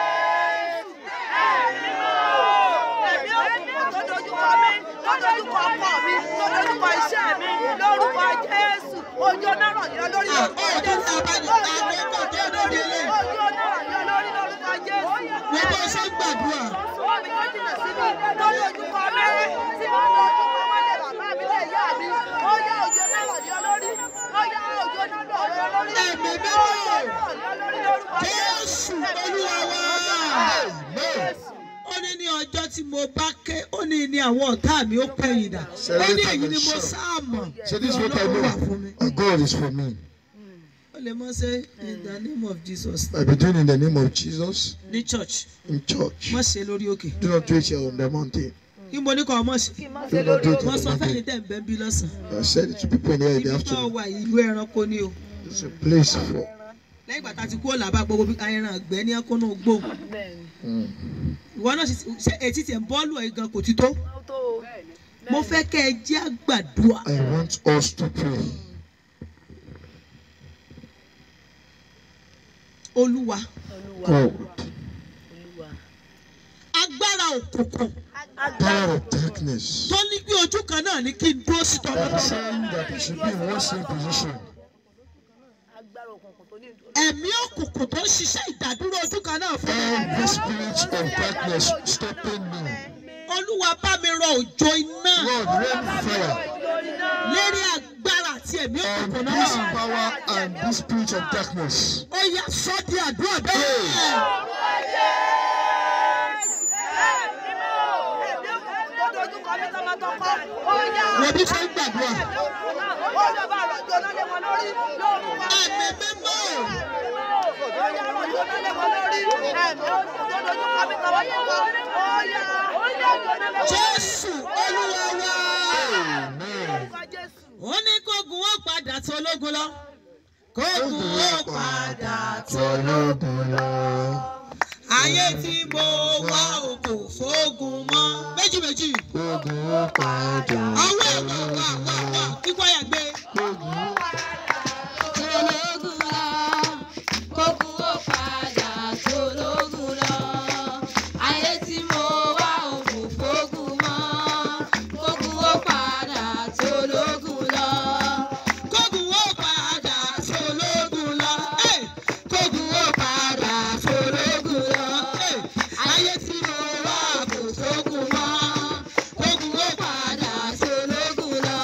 Ẹ̀mí òkùnkùn tó dojúkọ mi, tó dojúkọ ọkọ mi, tó dojúkọ iṣẹ́ mi, lórúkọ Jésù. Ojú ọ̀nà ràn yọ lórí lórúkọ Jésù. Ojú ọ̀nà ràn yọ lórí, ojú ọ̀nà ràn yọ lórí lórúkọ Jésù. wọ́n bá ṣe ń gbàdúrà Wọ́n mi tó jìnà sí mi, tó dojúkọ mi, tí mo dojúkọ wọ́n lé bàbá mi lé ìyá mi. Ó yá ojú ọ̀nà ràn yọ lórí, ó yá ojú ọ̀nà ràn yọ lórí. Ẹ̀mí mímọ́. Ojú ọ̀nà ràn yọ lórí lórúkọ Jésù Olúwa wa. Amen. ó ní ní ọjọ́ tí mo bá ké ó ní ní àwọn ọ̀tá mi ó pẹ̀yìn dà ó ní èyí ni mo sáàmọ̀ So this is what I Ọlọ́run wà fún mi. know. Uh, God is for me. ó lè mọ ṣe in the name of Jesus I be doing in the name of Jesus ní church in church. má ṣe lórí òkè Do not do it here on the mountain. kí mo ní kọ́ ọmọ sí. kí n má ṣe lórí omi. wọ́n sọ fẹ́ni tẹ̀ ń bẹ́ ń bí lọ́sàn-án. I said it to people in here in ibi the tó afternoon. wà ìlú ẹranko ni o. It's a place for. lẹ́yìn ìgbà tá a ti kú òlàbà gbogbo bí ẹran àgbẹ̀ ní ẹkúnnú gbò. bẹ́ẹ̀ni Mm. ìwọ náà sì ṣe etí tiẹ̀ ń bọ́ọ̀lù ẹ̀ gan kò ti tó. ó tó o. mo fẹ́ kẹ́ ẹ jẹ́ àgbàdua. I want us to pray. olúwa olúwa God, olúwa. agbára òkùnkùn power of darkness. tó ní bí ojú kan náà ní kí n dúró sí That tọ́lọ́. is saying that we should be in one same position. agbára òkùnkùn tó ní ìdúró. ẹ̀mí òkùnkùn tó ń ṣiṣẹ́ ìdádúró ojú kan náà fún mi. Every spirit of darkness stopping me. olúwa bá mi rọ òjò iná Lord, rain fire lérí agbára àti ẹ̀mí on òkùnkùn this náà. power and this spirit of darkness. ó yá sọ di àdúrà bẹ́ẹ̀. wo bí fẹ́ gbàdúrà. ẹ̀mí mímọ́ jésù olúwa wa. Amen. ó ní kógun ó padà tó ológun lọ. kógun ó padà tó. Tọ́lọ́gùn lọ. ayé tí mo wá o kò fógun mọ́. méjì méjì. Ogun ó padà. àwọn ẹ̀ wà wà wà wà kíkọ́ yà gbé. Ogun ó tológun lọ kógun ó padà tológun lọ ayé tí mo wá òkú fógun mọ́ kógun ó padà tológun lọ. kógun ó padà tó ológun lọ. Ẹ̀, kógun ó padà tó ológun lọ. Ẹ̀, ayé tí mo wá kò fógun mọ́. kógun ó padà tó ológun lọ.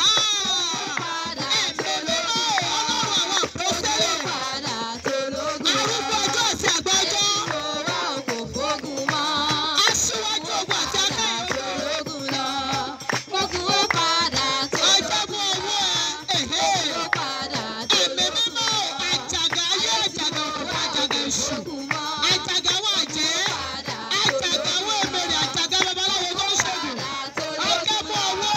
ẹ̀mí mímọ́ ọlọ́run àwọn àpọ́sẹ́lẹ̀. padà tológun lọ. arúgbó ọjọ́ àti àgbà ọjọ́. mo wá òkú fógun mọ́. aṣíwájú ogun àti akẹ́yọ̀. tológun lọ kógun ó padà ọjọ́gun owó ẹ̀. ẹ̀hẹ́. ó padà ẹ̀mí mímọ́ àjàgà ayé àjàgà òkúta àjàgà èṣù. tológun mọ́. àjàgà àwọn àjẹ́. àjàgà àwọn èmèrè àjàgà babaláwo tó ń ṣègùn. ọjọ́gun owó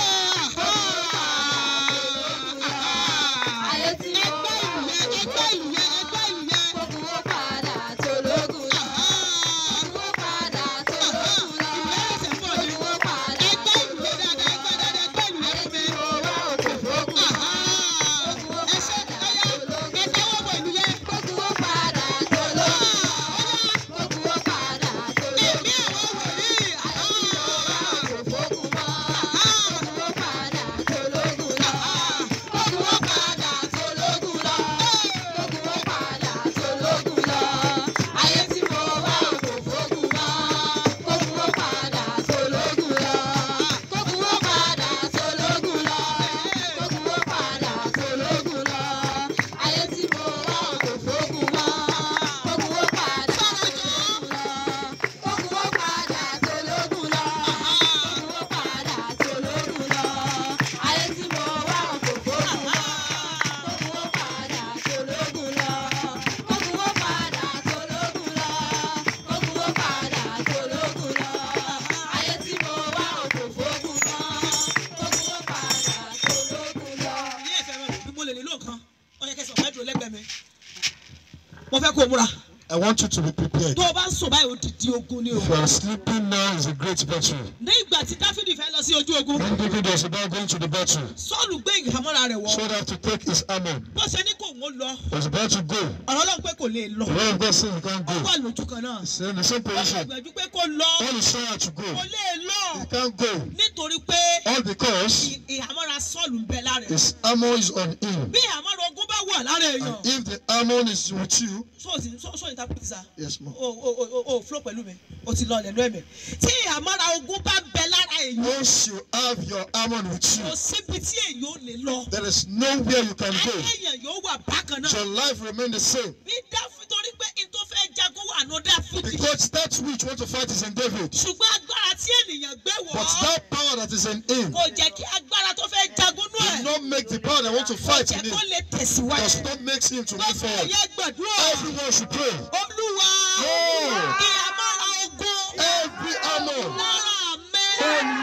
ayé tí mo ẹgbẹ́ ìlú yẹn ẹgbẹ́ ìlú yẹn ẹgbẹ́ ìlú yẹn. kógun ó padà tológun lọ. kógun ó padà tológun lọ. kógun ó padà ẹgbẹ́ ìlú yẹn dáadáa ẹgbẹ́ dáadáa ẹgbẹ́ ìlú yẹn fún mi. mo wá òkú fógun mọ́. ẹ ṣe ẹyà ẹ tẹ́wọ́ bọ̀ ìlú yẹn. kógun ó padà tológun lọ. kógun ó padà tológun ẹ̀mí lọ. àwọn wòlíì. òkú fógun mọ́. kógun ó padà tológun lọ. kógun ó padà tológun lọ. kógun ó padà tológun lọ. ayé tí mo wá òkú fógun mọ́. kógun ó padà tológun lọ. kógun ó padà tológun lọ. kógun ó padà tológun lọ. ayé tí mo wá òkú fógun mọ́. kógun ó padà tológun lọ. kógun ó padà tológun lọ. kógun ó padà tológun lọ. ayé tí mo wá òkú fógun mọ́. kógun ó padà tológun lọ. kógun ó padà tológun lọ. kógun ó padà tológun lọ. ayé tí mo wá òkú fógun mọ́. kógun ó padà tológun lọ. ní ẹ̀fẹ̀ rẹ̀ bí mo lè nílò nǹkan ó yẹ kẹsàn-án mẹ́tò lẹ́gbẹ̀ẹ́ mi. mo fẹ́ kó o múra. I want you to be prepared. tó o bá ń sùn báyìí odidi ogun ni o. If you are sleeping now, is a great battle. ní ìgbà tí dáfídì fẹ́ lọ sí ojú ogun When David was about going to the battle, sọ́ọ̀lù gbé ìhámọ́ra rẹ̀ wọ̀. Saul had to take his armor. bó ṣe ní kò ń lọ Was about to go. ọ̀rọ̀ ọlọ́run pé kò lè lọ. The word of God said he can't ó go. wà lójú kan náà. He's in the same ó position. gbẹ̀gbẹ̀jú pé kó lọ. All is trying to go. kò lè lọ. He can't go. nítorí pé All because ì- ìhámọ́ra sọ́ọ̀lù ń bẹ lára ẹ̀. his armor is on him. bí ìhámọ́ra ogun bá wà lára èèyàn. And if the armor is with you, sọ́ọ̀sì sọ́ọ̀sì interpret sa. yes, ma'am. o o o o flow pẹ̀lú mi o ti lọ lẹ́nu ẹ̀mí. tí ìhámọ́ra ogun bá bẹ lára èèyàn. Once you have your armor with kò you, síbi tí èèyàn ò lè lọ. there is nowhere you can go. ayé èèyàn yóò wà bákan náà. Your life remain the same. bí dáfí torí pé n tó fẹ́ jagun wà ní dáfídì. Because that which want to fight is in David. ṣùgbọ́n agbára tí ènìyàn gbé wọ̀ But ọ́ that power that is in him kò jẹ́ kí agbára tó fẹ́ jagun nú will ẹ̀ not make the power that want to kò fight jẹ́ in him. kó lè tẹ̀síwájú. Does not make him to move gbogbo forward. ẹ̀yẹ gbàdúrà Everyone should pray. olúwa Oh. ìhámọ́ra ogun Every armor lára mi on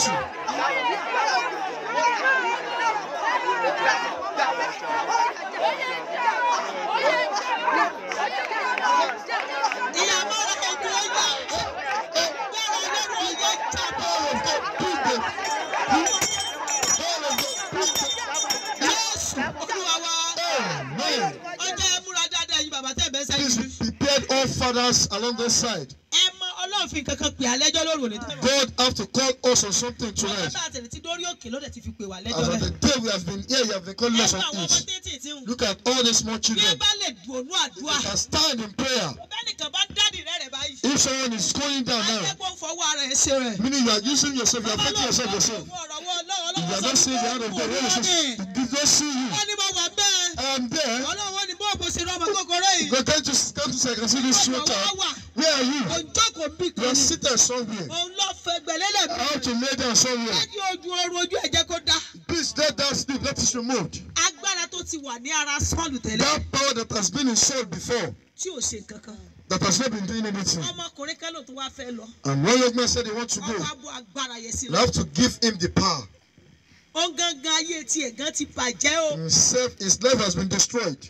you. ìyàmọ́ ogun ọjà gbọ́dọ̀ ọlọ́run ọjà jábọ̀ Jésù olúwa wa Amen. ọjọ́ ẹ múra dáadáa yìí bàbá tẹ̀ bẹ́ẹ̀ sẹ́yìn Please jù. be prepared, all fathers along this side. ẹ mọ ọlọ́run fi kankan pè alẹ́jọ́ lóru òní tẹ́lẹ̀. God have to call us on something ọjọ́ tonight. tá a tẹ̀lé tí dórí òkè ló dẹ̀ ti fi pè wá As lẹ́jọ́ of the rẹ̀. day we have been here, you have been calling ẹ us mọ on àwọn ọmọ it. tètè tí ń Look at all these small bí ẹ children. bá lè dùnú àdúrà. Can stand in prayer. bẹ́ẹ̀nìkan bá dádì rẹ̀ rẹ̀ báyìí. If someone is going down now, akẹ́kọ̀ọ́ fọwọ́ ara ẹ̀ ṣe rẹ̀. meaning you are using yourself, you are affecting yourself yourself. Òun ọ̀rọ̀ wọ ọlọ́run If you are not seeing the hand of God, when it's just, it don't see you. wọ́n ní mo wà bẹ́ẹ̀. I am there. ọlọ́run wọ́n ní bó bó ṣe rọ́mọ kókóró yìí. God can't just come to say, I can see this small ọ̀dọ̀ wá child. wà. Where are you? òǹjókòó bí You kan are ni. seated somewhere. òun lọ fẹ́ gbẹ̀lẹ́lẹ̀ I have to lay down somewhere. Lẹ́yìn ojú oorun ojú ẹ̀jẹ̀ kó dá. Please let that sleep, let it removed. Agbára tó ti wà ní ara Sọ́ọ̀lù tẹ́lẹ̀ That power that has been in Saul before, tí ò ṣe nǹkan kan. that has not been doing anything. Ọmọkùnrin kan ló tún wá fẹ́ lọ. And one young man said he wants to Wọ́n go. wá bọ́ agbára yẹn sí You lọ. have to give him the power. Ó gangan ayé tiẹ̀ gan ti bàjẹ́ o. Himself, his life has been destroyed.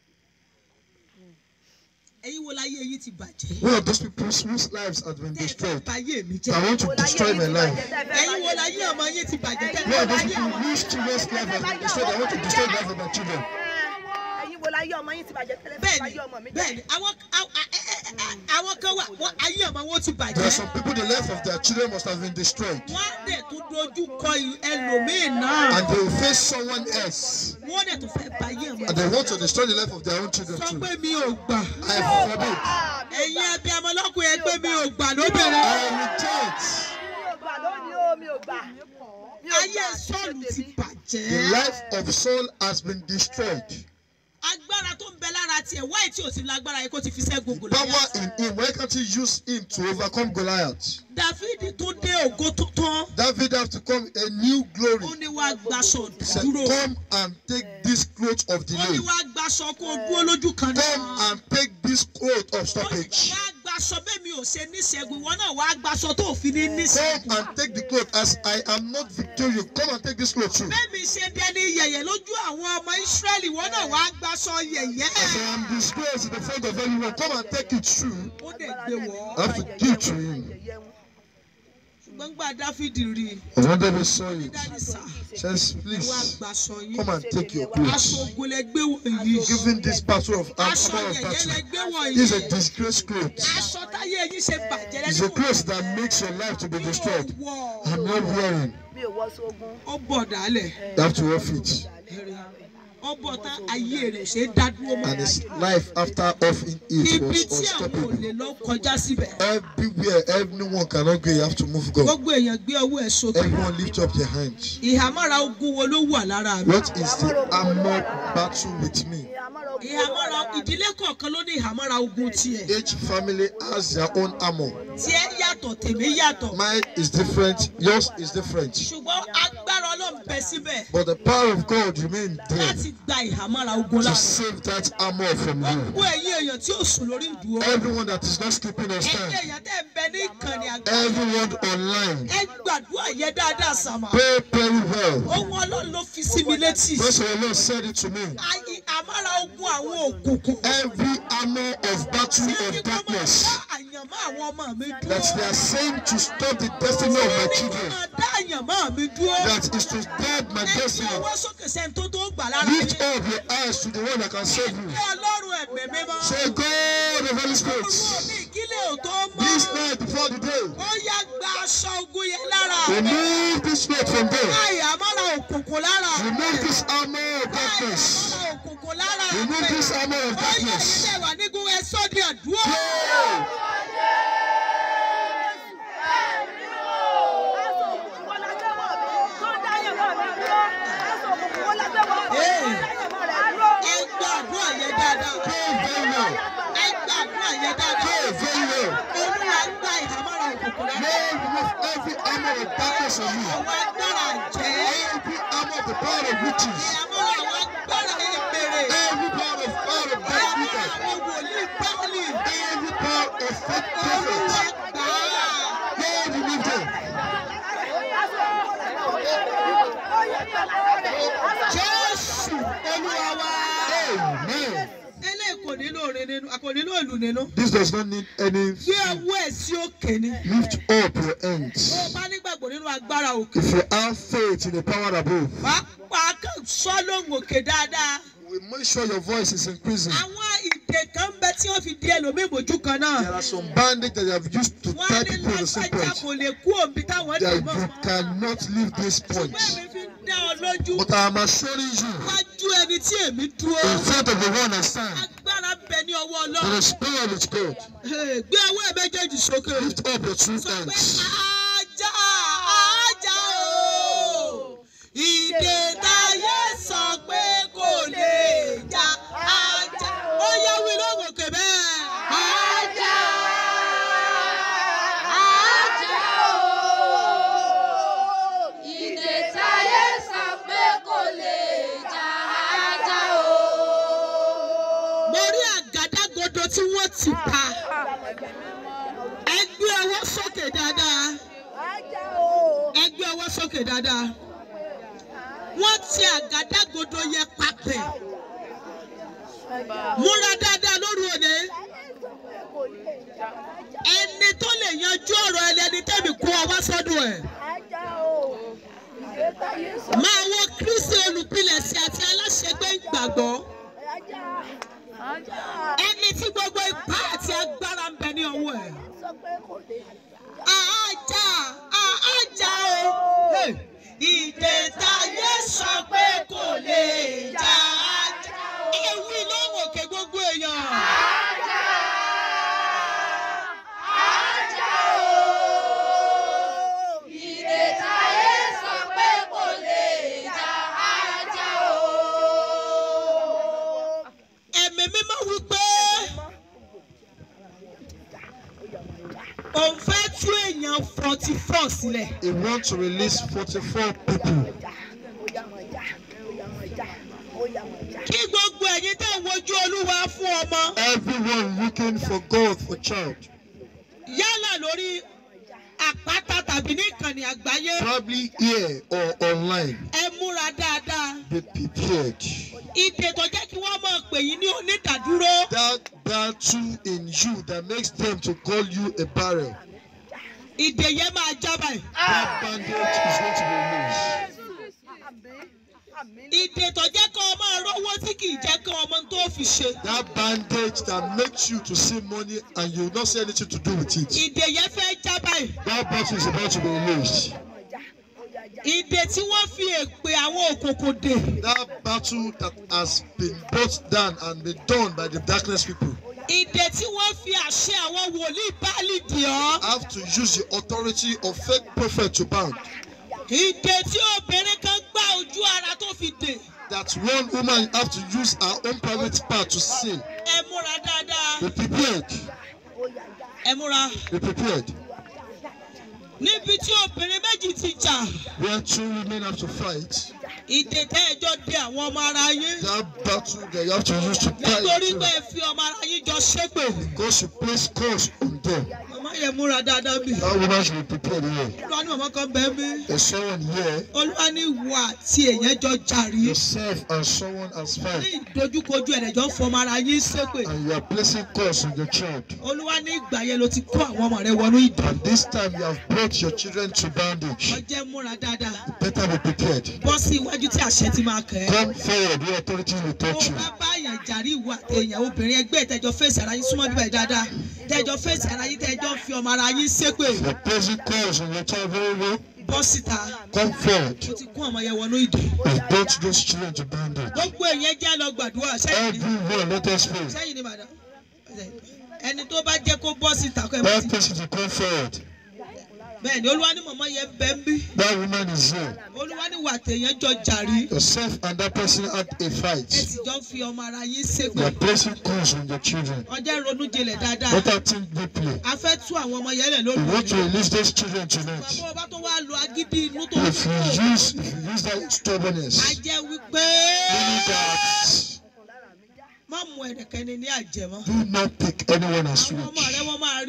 Ẹ̀yin wo láyé yìí ti bàjẹ́? One of those people whose lives have been Tẹ́ ẹ fẹ́ destroyed. báyé mi I jẹ́. want to destroy my life. Ẹ̀yin wo láyé ọmọ yín ti bàjẹ́? Tẹ́ ẹ One fẹ́ of those báyé people ọmọ whose children's life has been destroyed. I want to destroy the life of my children. ẹ̀yin wo láyé ọmọ yín ti bàjẹ́ tẹ́lẹ̀ fẹ́ bẹ́ẹ̀ni báyé ọmọ mi jẹ́. bẹ́ẹ̀ni àwọn àwọn- ẹ- ẹ- ẹ- àwọn kan wà wọ́n ayé ọmọ wọn ti There are bàjẹ́. some people, the life of their children must have been destroyed. Wọ́n á dẹ̀ tún dojú kọ ì- ẹlòmíì náà. And they will face someone else. Wọ́n dẹ̀ tún fẹ́ báyé ọmọ And they want to destroy the life of their own children sọ too. pé mi ò gbà. I forbid. ẹ̀yin ẹbí ọmọlọ́kùnrin ẹ pé mi ò gbà lóbìnrin. I reject. mi ò gbà lónìí o mi ò gbà. Mi ò ayé gbà. sọ́ọ̀lù ti The bàjẹ́. life of Saul has been destroyed. agbára tó ń bẹ lára tiẹ̀ wáyé tí ò sí lágbára yìí kó ti fi ṣẹ́gun Power Gòláyátì. in him. Why can't he use him to overcome Goliath? dáfídì tó dé ògo tuntun David have to come a new glory. ó ní wàá gbaṣọ He said, dúró. Come and take this cloth of ó ní delay. wàá gbaṣọ kó o dúró lójú kan Come náà. and take this cloth of ó ní stoppage. wàá gbaṣọ bẹ́ẹ̀ mi ò ṣe níṣẹ́gun ìwọ náà wàá gbaṣọ tó ò fi ní Come níṣẹ́gun. and take the cloth as I am not victorious. Come and take this cloth too. bẹ́ẹ̀ mi ṣe dẹni yẹ̀yẹ̀ lójú àwọn ọmọ Ísírẹ́lì ìwọ náà wàá gbaṣọ yẹ̀yẹ́. As I am disgraced in the front of everyone, come and take it too. ó dẹ̀ gbé wọ̀ I ọ́. have to give to him. ṣùgbọ́n gbà dáfídì rí i And when David saw it, dáàdì sá says, wàá Please gbaṣọ yín. come and take your aṣọ clothes. ogun lẹ gbé wọ̀nyí. Given this battle of aṣọ armor of yẹ̀yẹ́ lẹ battle, gbé wọ̀nyí. is a disgrace cloth. aṣọ táyé yín ṣe bàjẹ́ It's a lẹ́nu cloth that makes your life to be destroyed. I'm not wearing. mi ò wọ sógun. ó bọ̀ dálẹ̀ You have to off it. ó bọ̀ tán ayé rẹ̀ ṣe é dá dúró mọ́. And his life after offing it ibi was tí àwọn ò unstoppable. lè lọ kọjá síbẹ̀. Everywhere, everyone cannot go. You have to move God. gbogbo èèyàn gbé ọwọ́ ẹ̀ sókè. Everyone lift up their hands. ìhámọ́ra ogun wo ló wà lára mi. What is the armor battle with me? ìhámọ́ra ìdílé kọ̀ọ̀kan ló ní ìhámọ́ra ogun tiẹ̀. Each family has their own armor. tiẹ̀ yàtọ̀ tèmi yàtọ̀. Mine is different. Yours is different. ṣùgbọ́n agbára ọlọ́run bẹ síbẹ̀ But the power of God remains there láti gba ìhámọ́ra ogun to lára. save that armor from you. gbogbo ẹ̀yin èèyàn tí ó sùn lórí ìdúró. Everyone that is not sleeping on ẹ̀yin stand. èèyàn tẹ́ ń bẹ ní ìkànnì àgbà. Everyone online. ẹ gbàdúrà yẹn dáadáa sàmà. Pray very well. ohun ọlọ́run ló fi sí mi létí. First of all, Lord said it to me. Ayé àmàrà ogun àwọn òkùnkùn. Every armor of battle Tí of kí kọ́ máa darkness dá àyànmọ́ àwọn ọmọ mi dúró. that they are saying to stop the destiny of my Tí kí children, máa dá àyànmọ́ mi dúró. that is to guard my Ẹ fi destiny. ọwọ́ sókè sẹ́ni tó tó gbà lára Lift yín. up your eyes to the one that can save you. Ẹ ọlọ́run ẹ̀mí mímọ́. Say, God of Holy Spirit, Olúwo mi ìkílẹ̀ ò tó mọ́. this night before the day, Ó yá gba aṣọ ogun yẹn lára. remove this weight from there. Láì àmàrà òkùnkùn lára. Remove this armor of Láì darkness. àmàrà òkùnkùn lára. Remove this armor of Ó yẹ darkness. ilé wa nígun ẹ sọ́ di àdúrà. Pray. Ẹ gba àdúrà yẹn dáadáa. Pray very well. Ẹ gba àdúrà yẹn dáadáa. Pray very well. Olúwa gba ìhámọ́ra òkùnkùn lára. Lord, remove every armor of darkness on you. Àwọn agbára jẹ́. Every armor of the power of witches. Ìhámọ́ra àwọn agbára ìbèrè. Every power of power of dark Àwọn people. àwọn wòlíì báwọlì. Every power of fake Olúwa prophets. gbà á. Lord, remove them. nínú a kò nílò ìlú nínú. This does not need any. gbé ọwọ́ ẹ̀ sí òkè ni. Lift up your tó o hands. bá nígbàgbọ́ nínú agbára òkè. If you have faith in the power above, pàápàá kan sọ lóhùn òkè dáadáa. we make sure your voice is increasing. àwọn ìdè kan ń bẹ tí wọ́n fi di ẹlòmíì mójú kan náà. There are some bandage that they have used to wọ́n tie ní people to the same lágbájá point. kò lè kú òbí táwọn dì That mọ́. you cannot leave this point. ṣùgbọ́n èmi fi ń dá ọ lójú. But I am assuring you, wájú ẹni tí èmi dúró. in front of the one I stand, agbára ń bẹ ní ọwọ́ there ọlọ́run. is power with God. Hey, gbé ọwọ́ ẹ̀ méjèèjì sókè. Lift up your two sọ pé hands. ajá ajá o ìdè táyé sọ pé kò lè já ajá ó yẹ wí lóhùn òkè bẹ́ẹ̀. Ajá, ajá o. Ìdè táyé sọ pé kò lè jà ajá o. mo rí àgádágodo tí wọ́n ti pa ẹ gbé ọwọ́ sókè dáadáa ẹ gbé ọwọ́ sókè dáadáa wọ́n ti àgádágodo yẹ papẹ̀ múra dáadáa lóru òde ẹni tó lè yanjú ọ̀rọ̀ ẹlẹ́ni tẹ́mi kó ọwọ́ sọ́dọ̀ ẹ̀ máa wo kristi olùpilẹ̀sẹ̀ àti aláṣẹgbé ìgbàgbọ́ ẹni tí gbogbo ipá àti agbára ń bẹ ní ọwọ́ ẹ̀. Àájà àájà o. Ìdè táyé sọ pé kò lè jà ájà. Ewì lóhùn òkè gbogbo èèyàn. Ajá, ajá o. Ìdè táyé sọ pé kò lè jà ajá o. Ẹ̀mí mímọ́ wí pé òun fẹ́ tú èèyàn forty four sílẹ̀. He wants to release 44 people. Kí gbogbo ẹ̀yin tẹ̀ ń wojú Olúwa fún ọmọ. Everyone looking for God for child. Yálà lórí àpáta tàbí ní ìkànnì àgbáyé. Probably here or online. Ẹ múra dáadáa. Be prepared. Ìdè tó jẹ́ kí wọ́n máa pè yín ní onídàdúró. That battle in you that makes them to call you a barrel. Ìdè yẹn máa já báyìí. That bandage is going to be removed. Ìdè tó jẹ́ kí ọmọ rówó tí kì í jẹ́ kí ọmọ tó fi ṣe. That bandage that makes you to see money and you will not see anything to do with it. Ìdè yẹn fẹ́ já báyìí. That battle is about to be released. Ìdè tí wọ́n fi èpè àwọn òkòkò dè. That battle that has been brought down and been done by the darkness people. Ìdè tí wọ́n fi àṣẹ àwọn wòlíì báàlì dì ọ́. have to use the authority of fake prophet to bound. Ìdè tí obìnrin kan gbá ojú ara tó fi dè. That one woman have to use her own private part to sin. Ẹ múra dáadáa. Be prepared. Ẹ múra. Be prepared. Níbi tí obìnrin méjì ti jà. Where two women have to fight. Ìdè tẹ́ ẹjọ́ dé àwọn ọmọ ara yín. That battle that you have to use to Nítorí fight. pé ẹ fi ọmọ ara yín jọ ṣépè. Because you place curse on them. Màmá yẹn múra dáadáa bì. That woman should be prepared here. Olúwa ní màmá kan bẹ́ẹ̀ bí. There's someone here. Olúwa ní ìwọ àti èèyàn jọ jàrí. Yourself and someone has Ní fight. ìdojúkojú ẹ̀rẹ̀jọ́ fọmọ ara yín ṣépè. And you are placing curse on your child. Olúwa ní ìgbà yẹn ló ti kó àwọn ọmọ rẹ wọnú ìdè. And this time you have brought your children to bondage. Ọjẹ́ múra dáadáa. Better be prepared. Bọ́ sí iwájú tí àṣẹ ti máa kẹ́ ẹ́. Come forward where authority will Tó touch you. bá bá àyàn jàrí ìwọ àti èèyàn obìnrin ẹgbẹ́ ìtẹ́jọ́ fèsì ara yín súnmọ́ bíbẹ̀ dáadáa. Tẹ́jọ́ fèsì ara yín tẹ́jọ́ fi ọmọ ara yín ṣépè. You're placing curse on your child very well. Bọ́ síta. Come forward. Ó ti kó ọmọ yẹn wọnú ìdè. and brought those children to bondage. Gbogbo èèyàn jẹ́ lọ gbàdúrà sẹ́yìn ni. Everyone, let us pray. Sẹ́yìn ni madam. Ẹni tó bá jẹ́ kó bọ́ síta kọ́ ẹ bọ́ That síta. person to come forward. Bẹ́ẹ̀ni Olúwa ní mọ̀mọ́ yẹn bẹ́ ń bí. That woman is here. Olúwa ní wà tèèyàn jọ jàrí. Yourself and that person had a Ẹ fight. sì jọ ń fi ọmọ ara yín You ṣépè. are placing curse on your children. Ọjọ́ ronú jinlẹ̀ dáadáa. Let us think deeply. A fẹ́ tú àwọn ọmọ yẹn lẹ̀ We lórí want to òní. release those children tonight. Bàbá ọba tó wá lo agídí inú tó ń If you fò. use, if you use that A stubbornness, jẹ́ wípé meaning that má mú ẹnìkẹ́ni ní àjẹmọ́. do not take anyone as Àwọn ọmọ rẹ rich. wọ́n máa rí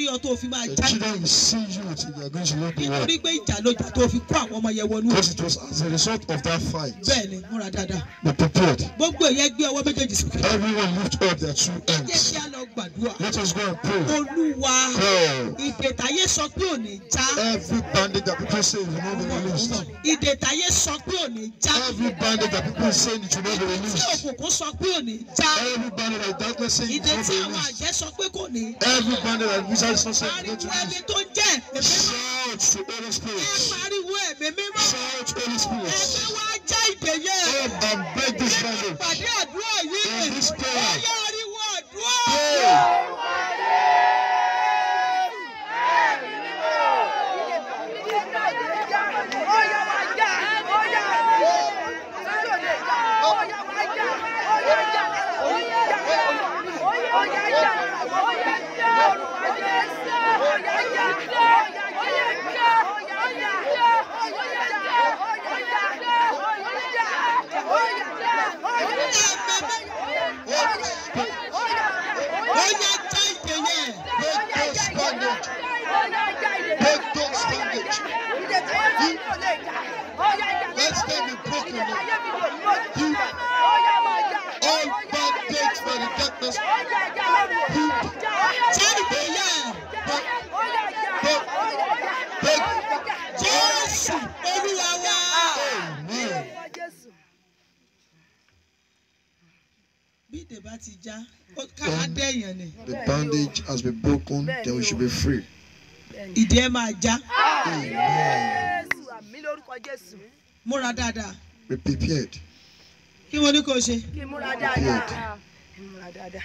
rí ọ tó fi máa The já children will see you till they are going to leave the world. nítorí pé ìjà ló jà tó fi kó àwọn ọmọ yẹn wọnú Because it was as a result of that fight. bẹ́ẹ̀ ni múra dáadáa Be prepared. gbogbo èyàn gbé ọwọ́ méjèèjì sókè Everyone lift up their two jẹ́ hands. kí a lọ gbàdúrà Let us go and pray. olúwa Pray. ìdètàyé sọ pé ò ní já Every bandage that people say will not be released. ìdètàyé sọ pé ò ní já Every bandage that people say it will not be tí released. òkùnkùn sọ pé ò ní já Every bandage that darkness say it ìdè will not tí be àwọn released. àjẹ́ sọ pé kò ní Every bandage that wizards not say it will pariwo not be ẹni released. tó jẹ́ ẹ̀mí mímọ́ Shout to Holy ẹ Spirit. pariwo ẹ̀mí mímọ́ Shout Holy Spirit. ẹgbẹ́ wa já ìdè yẹn Come and break this nínú bandage. ìpàdé àdúrà yìí In this prayer. ọyá ariwo àdúrà. Pray. ọyá já ìdè yẹn Break those bandage. Let them be broken. All bandage by the darkness. já ìdè yẹn jésù olúwa wa. Amen. bí ìdè bá ti já ó kára dẹ̀yàn ni The bandage has been broken, then we should be free. ìdè ẹ máa já Amen. múra dáadáa Be prepared. kí wọ́n ní kó ṣe. Kí n múra dáadáa. Kí n múra dáadáa.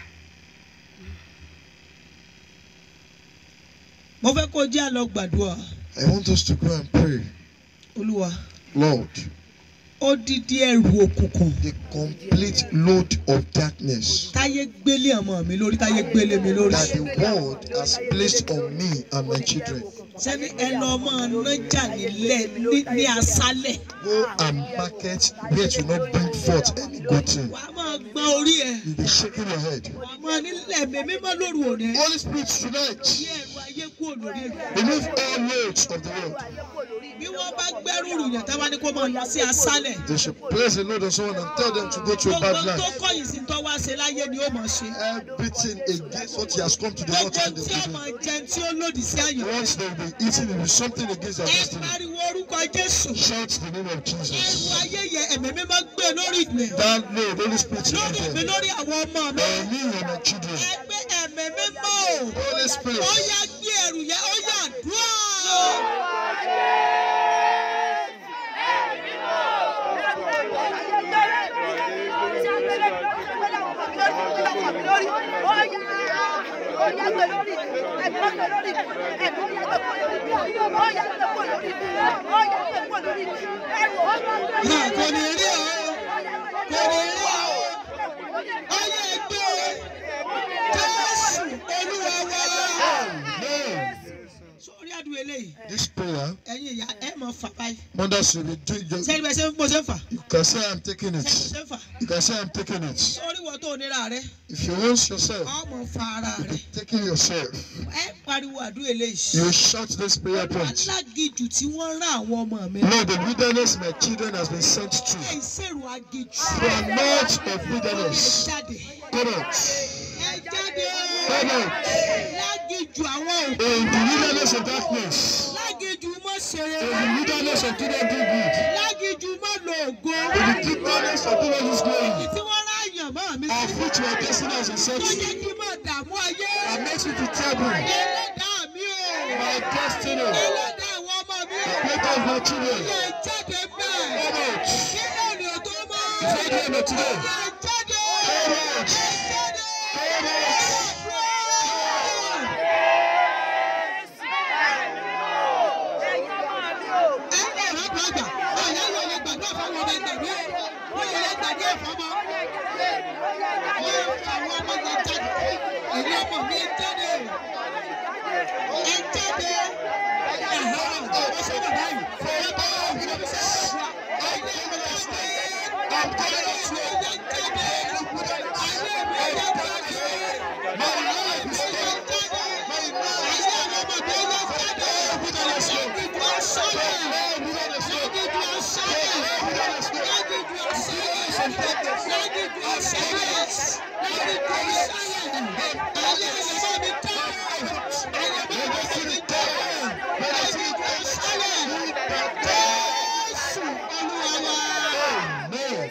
mo fẹ́ kó jẹ́ àlọ́ gbàdúrà I want us to go and pray. olúwa Lord, ó dídí ẹrù òkùnkùn the complete load of darkness táyé gbélé ọmọ mi lórí táyé gbélé mi lórí that the world has placed on me and my children. sẹ́ni ẹnu ọmọ nájà nílẹ̀ ní ní aṣálẹ̀ Go and market where to not bring forth any good thing. wà á máa gbọ́n orí ẹ̀ You'll be shaking your head. wà á máa nílẹ̀ mi mímọ́ lóru òní Holy Spirit, tonight, yí ẹ̀rù ayé kúrò lórí rẹ̀ remove all loads of the world. bí wọ́n bá gbẹ́rù rùyàn tá bá ní kó máa lọ sí aṣálẹ̀ They should place a load on someone and tell them to go to a gbogbo bad tó life. kọ̀yìn sí tó wá ṣe láyé ni ó máa ṣe Everything against what he has come to the world gbogbo to tí ó do. máa jẹ tí ó lòdì sí àyàn Once they will be eating, it will be something against their ẹ destiny. pariwo orúkọ jésù Shout the name of ẹrù Jesus. ayé yẹ ẹ̀mí mímọ́ gbé lórí mi That load, Holy Spirit, lórí mi in them. lórí àwọn ọmọ mi And me and my children. ẹgbẹ́ ẹ̀mí mímọ́ o Holy Spirit. ó yá gbé ẹrù yẹ ó yá dúró. Náà kò ní rí o kò ní rí o ó yẹ gbé jésù olúwa wá. Amen. sórí àdúrà eléyìí This prayer, ẹ̀yin ìyá ẹ̀ mọ̀ fà báyìí mothers will be doing. You, sẹ́ni bẹ́ẹ̀ ṣe ń bó ṣe ń fà you can say I'm taking sẹ́ni it. ṣe ń fà You can say I'm taking it. sórí wọ́n tó nira rẹ If you want yourself, ọmọ fa ara rẹ taking yourself, ẹ pariwo àdúrà eléyìí. you shout this prayer point. alágijù tí wọ́n rán àwọn ọmọ mi. Lord, the wilderness my children has been sent to. ẹ ìṣèrò agijù. You are not of ẹ wilderness. jáde. Come out. ẹ jáde. Come out. lágijù àwọn òkú. In the wilderness of darkness. lágijù mọ́ ṣeré. In the wilderness of do not do good. lágijù mọ́ lo ògo. In the wilderness of do not use glory. tí wọ́n rán àyàn mọ́ mi. Of which your destiny has been sent tó to. jẹ́ kí n máa dààmú ayé. That makes you to trouble. ẹlẹ́dàá mi o. My destiny. ẹlẹ́dàá àwọn ọmọ mi o. Great of my children. ẹ jáde bẹ́ẹ̀. Come out. kí náà ni o tó mọ́. Before the end of today. ẹ jáde. Come out. ẹ jáde. Come out. Ayé mi lágìdú ọ̀ṣálẹ̀ lágìdú ọ̀ṣálẹ̀ ayé ìṣẹ́ mi tẹ́ ayé bàbá mi tẹ́ lágìdú ọ̀ṣálẹ̀ jésù olúwa wa. Amen.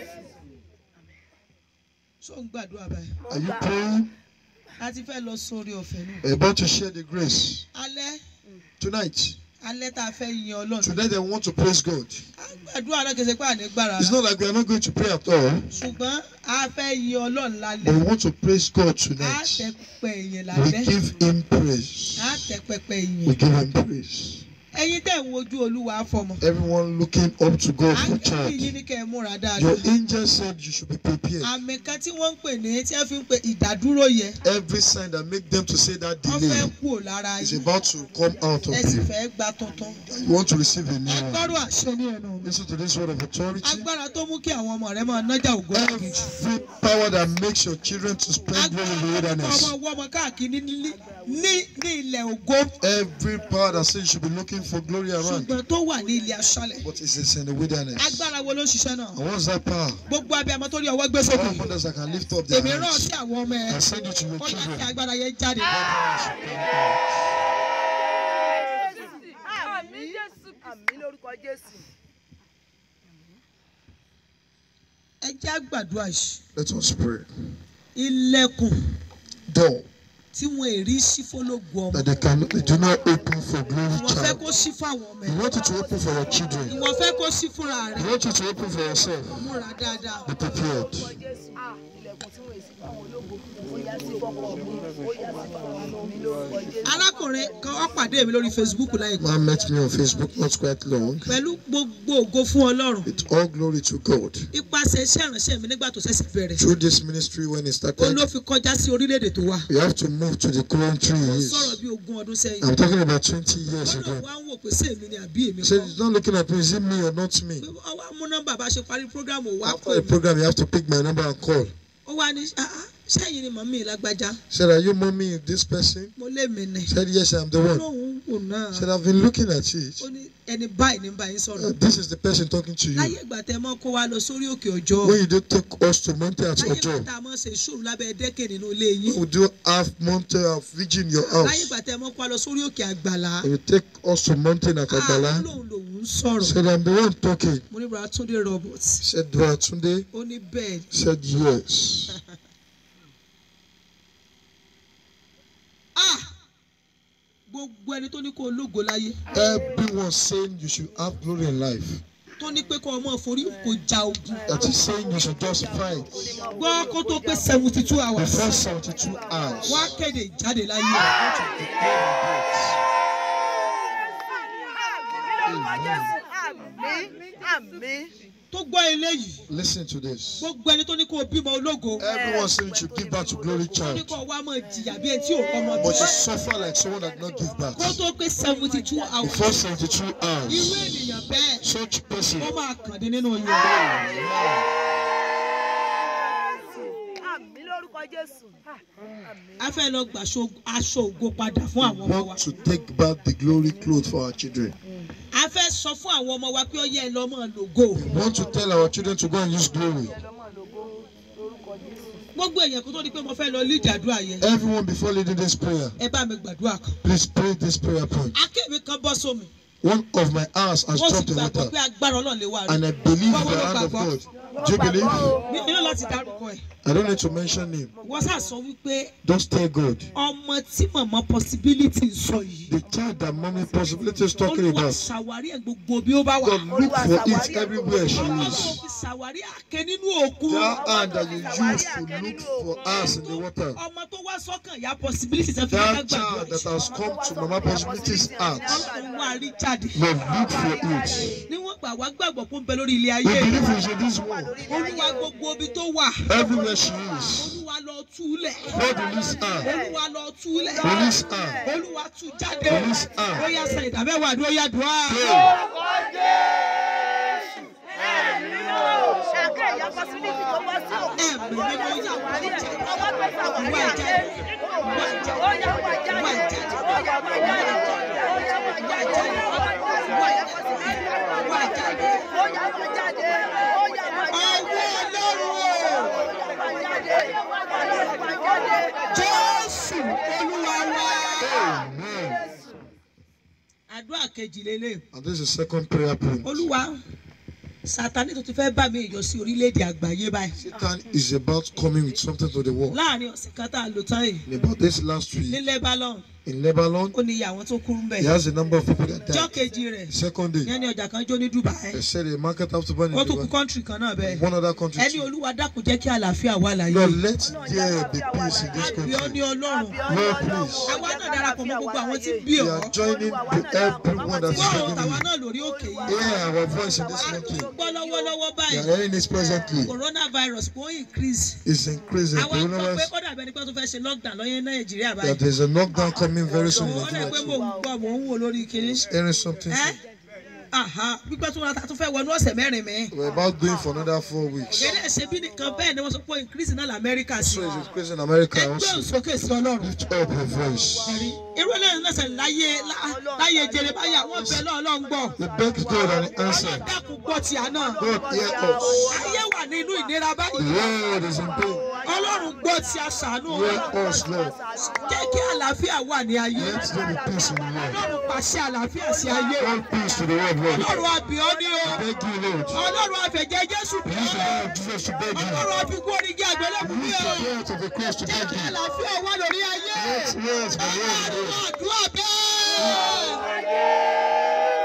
ṣó ń gbàdúrà báyìí Are you praying? a ti fẹ́ lọ sórí ọ̀fẹ́ nù. We're about to share the grace. alẹ́ Tonight, alẹ́ tá a fẹ́ yin ọlọ́run. tonight I want to praise God. àdúrà náà kẹsẹ̀ pé àní gbára It's not like we are not going to pray at all, ṣùgbọ́n a fẹ́ yin ọlọ́run but lálẹ́. we want to praise God a tẹ tonight. pẹpẹ ìyẹn We lálẹ́. give Him praise. a tẹ pẹpẹ We ìyẹn. give Him praise. ẹ̀yin tẹ̀ ń wojú olúwa fọmọ. Everyone looking up to God for ángẹ́lì yìí child. ní kẹ́ ẹ múra Your dáadáa. angel said you should be prepared. àmì kan tí wọ́n ń pè ní tí wọ́n fi ń pe ìdádúró yẹ. Every sign that make them to say that wọ́n fẹ́ delay kú ò lára is yín. about to come out of ẹ sì you. fẹ́ gba tuntun. You want to receive a new one. agbọ́rọ̀ àṣẹ ní ẹnu mi. Listen to this word of authority. agbára tó mú kí àwọn ọmọ rẹ máa nájà ògo lágìjù. Every power that makes your children to spend well in the ọmọ wilderness. wọ́mọ káàkiri ní ní ní ilẹ̀ ògo. Every power that says you should be looking for glory around, ṣùgbọ́n tó wà ní ilẹ̀ aṣálẹ̀. but it is in the wilderness. agbára wo ló ń ṣiṣẹ́ náà. And what's that power? gbogbo abiyamọ tó rí ọwọ́ gbé All sókè. mothers that can lift up their èmi rán hands sí àwọn ọmọ ẹ. and send it to your ó yá kí children. agbára yẹn jáde. Àmín Jésù. Àmín lórúkọ Jésù. ẹ jẹ́ àgbàdua yìí. Let us pray. ilẹ̀kùn Door tí wọn èrí sí fọlọ́gùn ọmọ. that they can they do not open for glory ìwọ̀n fẹ́ child. kó sí fáwọn ọmọ You ẹ. want it to open for your children. ìwọ̀n fẹ́ kó sí fúnra You rẹ̀. want it to open for yourself. múra dáadáa. Be prepared. Lórúkọ Jésù. Ilẹ̀kùn tí wọ́n èsì fáwọn ológo. Ó yá sí fọ́kọ̀ mi. Ó yá sí fáwọn ọmọ mi lórúkọ Jésù. arákùnrin kan ó pàdé mi lórí facebook láìpẹ́. Man met me on Facebook not quite long. pẹ̀lú gbogbo ògo fún ọlọ́run. With all glory to God. ipasẹ̀ iṣẹ́ ìránṣẹ́ mi nígbà tó ṣẹ̀ṣẹ̀ bẹ̀rẹ̀. Through this ministry when it ó started, ló fi kọjá sí orílẹ̀-èdè tó wà. we have to move to the country he ó is. sọ̀rọ̀ bí ogún ọdún sẹ́yìn. I'm talking about 20 years wọ́n náà ago. wá ń wò pé sí èmi ni àbí èmi He said, kọ́. he's not looking at me, is it me or not me? pé wọ́n wá mú nọ́mbà bá ṣe parí prógrámù wá After pè the mí. program, you have to pick my number and call. ó wá ní "Ah, ah, sẹ́yìn ni màmí lágbájá. He said, Are you mommy of this person? mo lé mi nì. He said, Yes, I'm the one. lóhùn wò náà. He said, I've been looking at it. ó ní ẹni báyìí ní báyìí Uh, sọ̀rọ̀. This is the person talking to láyé you. ìgbà tẹ mọ́ kó wa lọ sórí òkè ọjọ́. When you do take us to Monte at láyé ìgbà Ojo, tá a mọ̀ ṣe ìṣòro lábẹ́ dẹ́kẹ̀ nínú ilé yín. we do have Monte of Virgin in your láyé house. ìgbà tẹ mọ́ kó wa lọ sórí òkè àgbàlá. When you take us to Mountain at Ah, Agbala, lóhùn lòun ń he sọ̀rọ̀. said, I'm the one talking. mo ní bàbá túndé robert. He said, Tunde. ó ní bẹ́ẹ̀ ni. He said, Yes. Ah! gbogbo ẹni tó ní kó ológo láyé Everyone saying you should have glory in life. tó ní pé kó ọmọ forí kò ja ogun. That is saying you should just fight. gbọ́ kó tó pé seventy two hours. Before 72 hours. wá kéde ìjáde láyé. Lórúkọ Jésù. Àmín. Àmín. tó gbọ́ eléyìí Listen to this. gbogbo ẹni tó ní kó bímọ ológo. Everyone saying you should give back to glory tó ní child. kó wá mọ̀ jìyà bí ẹni tí ò rọmọ But you bí. suffer like someone that did not give back. kó tó pé seventy two hours. Before 72 irú hours. ènìyàn bẹ́ẹ̀ Such person. ó máa kàn dé nínú yìí. Àmín lórúkọ Jésù. a fẹ́ lọ gbà aṣọ aṣọ ògo padà fún àwọn ọmọ wa. Want to take back the glory clothes for our children. a fẹ́ sọ fún àwọn ọmọ wa pé ó yẹ ẹ lọ mọ̀ lògo. Want to tell our children to go and use glory. gbogbo èèyàn kó tó di pé mo fẹ́ lọ lídìí àdúrà yẹn. Everyone before leading this prayer, ẹ bá mi gbàdúrà kan. please pray this prayer point. akéwì kan bọ́ sómi. One of my hours has wọ́n sì dropped in gbàgbọ́ water. pé agbára ọlọ́run lè wà rí. And I believe in the hand of God. Do you believe? mi ò nílò láti dárúkọ ẹ̀. I don't need to mention him. wọ́n sà sọ wípé Just tell God. ọmọ tí màmá possibility ń sọ yìí. The child that mommy possibility is talking olúwa about. ṣàwárí ẹ̀ gbogbo bí ó bá wà. God look for it everywhere she ọlọ́run is. fi ṣàwárí àké nínú òkun. That hand that you use to look for us in the water. ọmọ tó wá sọ́kàn ya possibility ṣe fi That gbàgbọ́ child that has come to mama possibilities heart. ọlọ́run wá rí jáde. God look for it. níwọ̀n gbà wá gbàgbọ́ pé ó ń bẹ lórí ilé We ayé believe in this one. olúwa gbogbo ibi tó wà Everywhere she is. olúwa lọ túlẹ̀ God release her. olúwa lọ túlẹ̀ Release her. olúwa tú jáde Release her. ó yá san ìdámẹ́wàá àdúrà ó yá dùn á. Ṣàkẹ́ ìyá possibility tó bọ́ sí òkú. ẹ̀mí ni mo yà wá Ṣàwárí ẹ̀. jáde Ọwọ́ tó ṣàwárí wá ẹ̀. jáde wá jáde Ó yá wá jáde. wá jáde Ó yá wá jáde. Ó yá wá jáde. wá jáde wá jáde. Ó yá wá jáde. Ó yá wá jáde. ọwọ́ ọlọ́run o jésù olúwa wa. Amen. àdúrà kejì lélẹ̀ And this is second prayer point. olúwa sátani tó ti fẹ́ bá mi yọ sí orílẹ̀-èdè àgbáyé báyìí Satan is about coming with something to the world. láàrin ọ̀sẹ̀ kan tá a lò tán yìí In about this last ní week lebanon in Lebanon, ó ní iye àwọn tó kú ń bẹ̀ he has a number of people that ọjọ́ died. kejì rẹ̀ Second day, yẹn ní ọjà kan jó ní dubai they said a market have to burn in ó tún kú Dubai. kọ́ńtírì kan náà bẹ́ẹ̀ One other country. ẹni too. olúwa dákun jẹ́ kí àlàáfíà wà láyé Lord, let there be peace in this àbíọ́ ní country. ọlọ́run Lord, please. àwa náà darapọ̀ mọ́ gbogbo àwọn tí ń bí We ọ́ are joining to everyone that is gbọ́ begging tàwa you. náà lórí òkè yìí Hear our voice in this country. gbọ́ lọ́wọ́lọ́wọ́ We báyìí are hearing this presently. coronavirus kò ń increase It's increasing. àwọn kan pé Coronavirus. ó dàbí ẹni pé tó fẹ́ ṣe lockdown lọ́yẹ́ nàìjíríà That báyìí there's a knockdown coming very soon in ó dẹ̀ pé mò Nigeria. ń gbọ́ mò ń wò lórí kiri Hearing something. ẹ́ aha pípẹ́ tó wọn ta tó fẹ́ wọnú ọ̀sẹ̀ mẹ́rin mi We're about going for another four weeks. kéde ṣe bí nìkan bẹ́ẹ̀ ni wọ́n sọ pé increase náà lamẹ́ríkà sí So it's increasing in America ẹgbẹ́ also. òsókè sí ọlọ́run Lift up your voice. ẹ̀rí irú eléyìí náà ṣe láyé lá- láyé jeremaya wọ́n bẹ lọ́ọ̀lọ́ ń gbọ́ We beg God and he answered. dákun gbọ́ tí a náà God hear us. ayé wà nínú ìnira The báyìí Lord is in pain. ọlọ́run gbọ́ tí a ṣàánú Hear us, Lord. jẹ́ kí àlàáfíà wà ní ayé Let there be peace in the world. ọlọ́run pàṣẹ àlàáfíà sí ayé Grant peace to the world, Lord. ọlọ́run àbíọ́ ní o Beg you, Lord. ọlọ́run àfẹ̀jẹ́ jésù bí Use the o name of Jesus to beg you. ọlọ́run àfikún orígi àgbélébù bí Use o the blood of the cross to jẹ́ beg kí you. àlàáfíà wà lórí ayé Let yes, the Lord is ọlọ́run Lord. àdúrà bẹ́ẹ̀.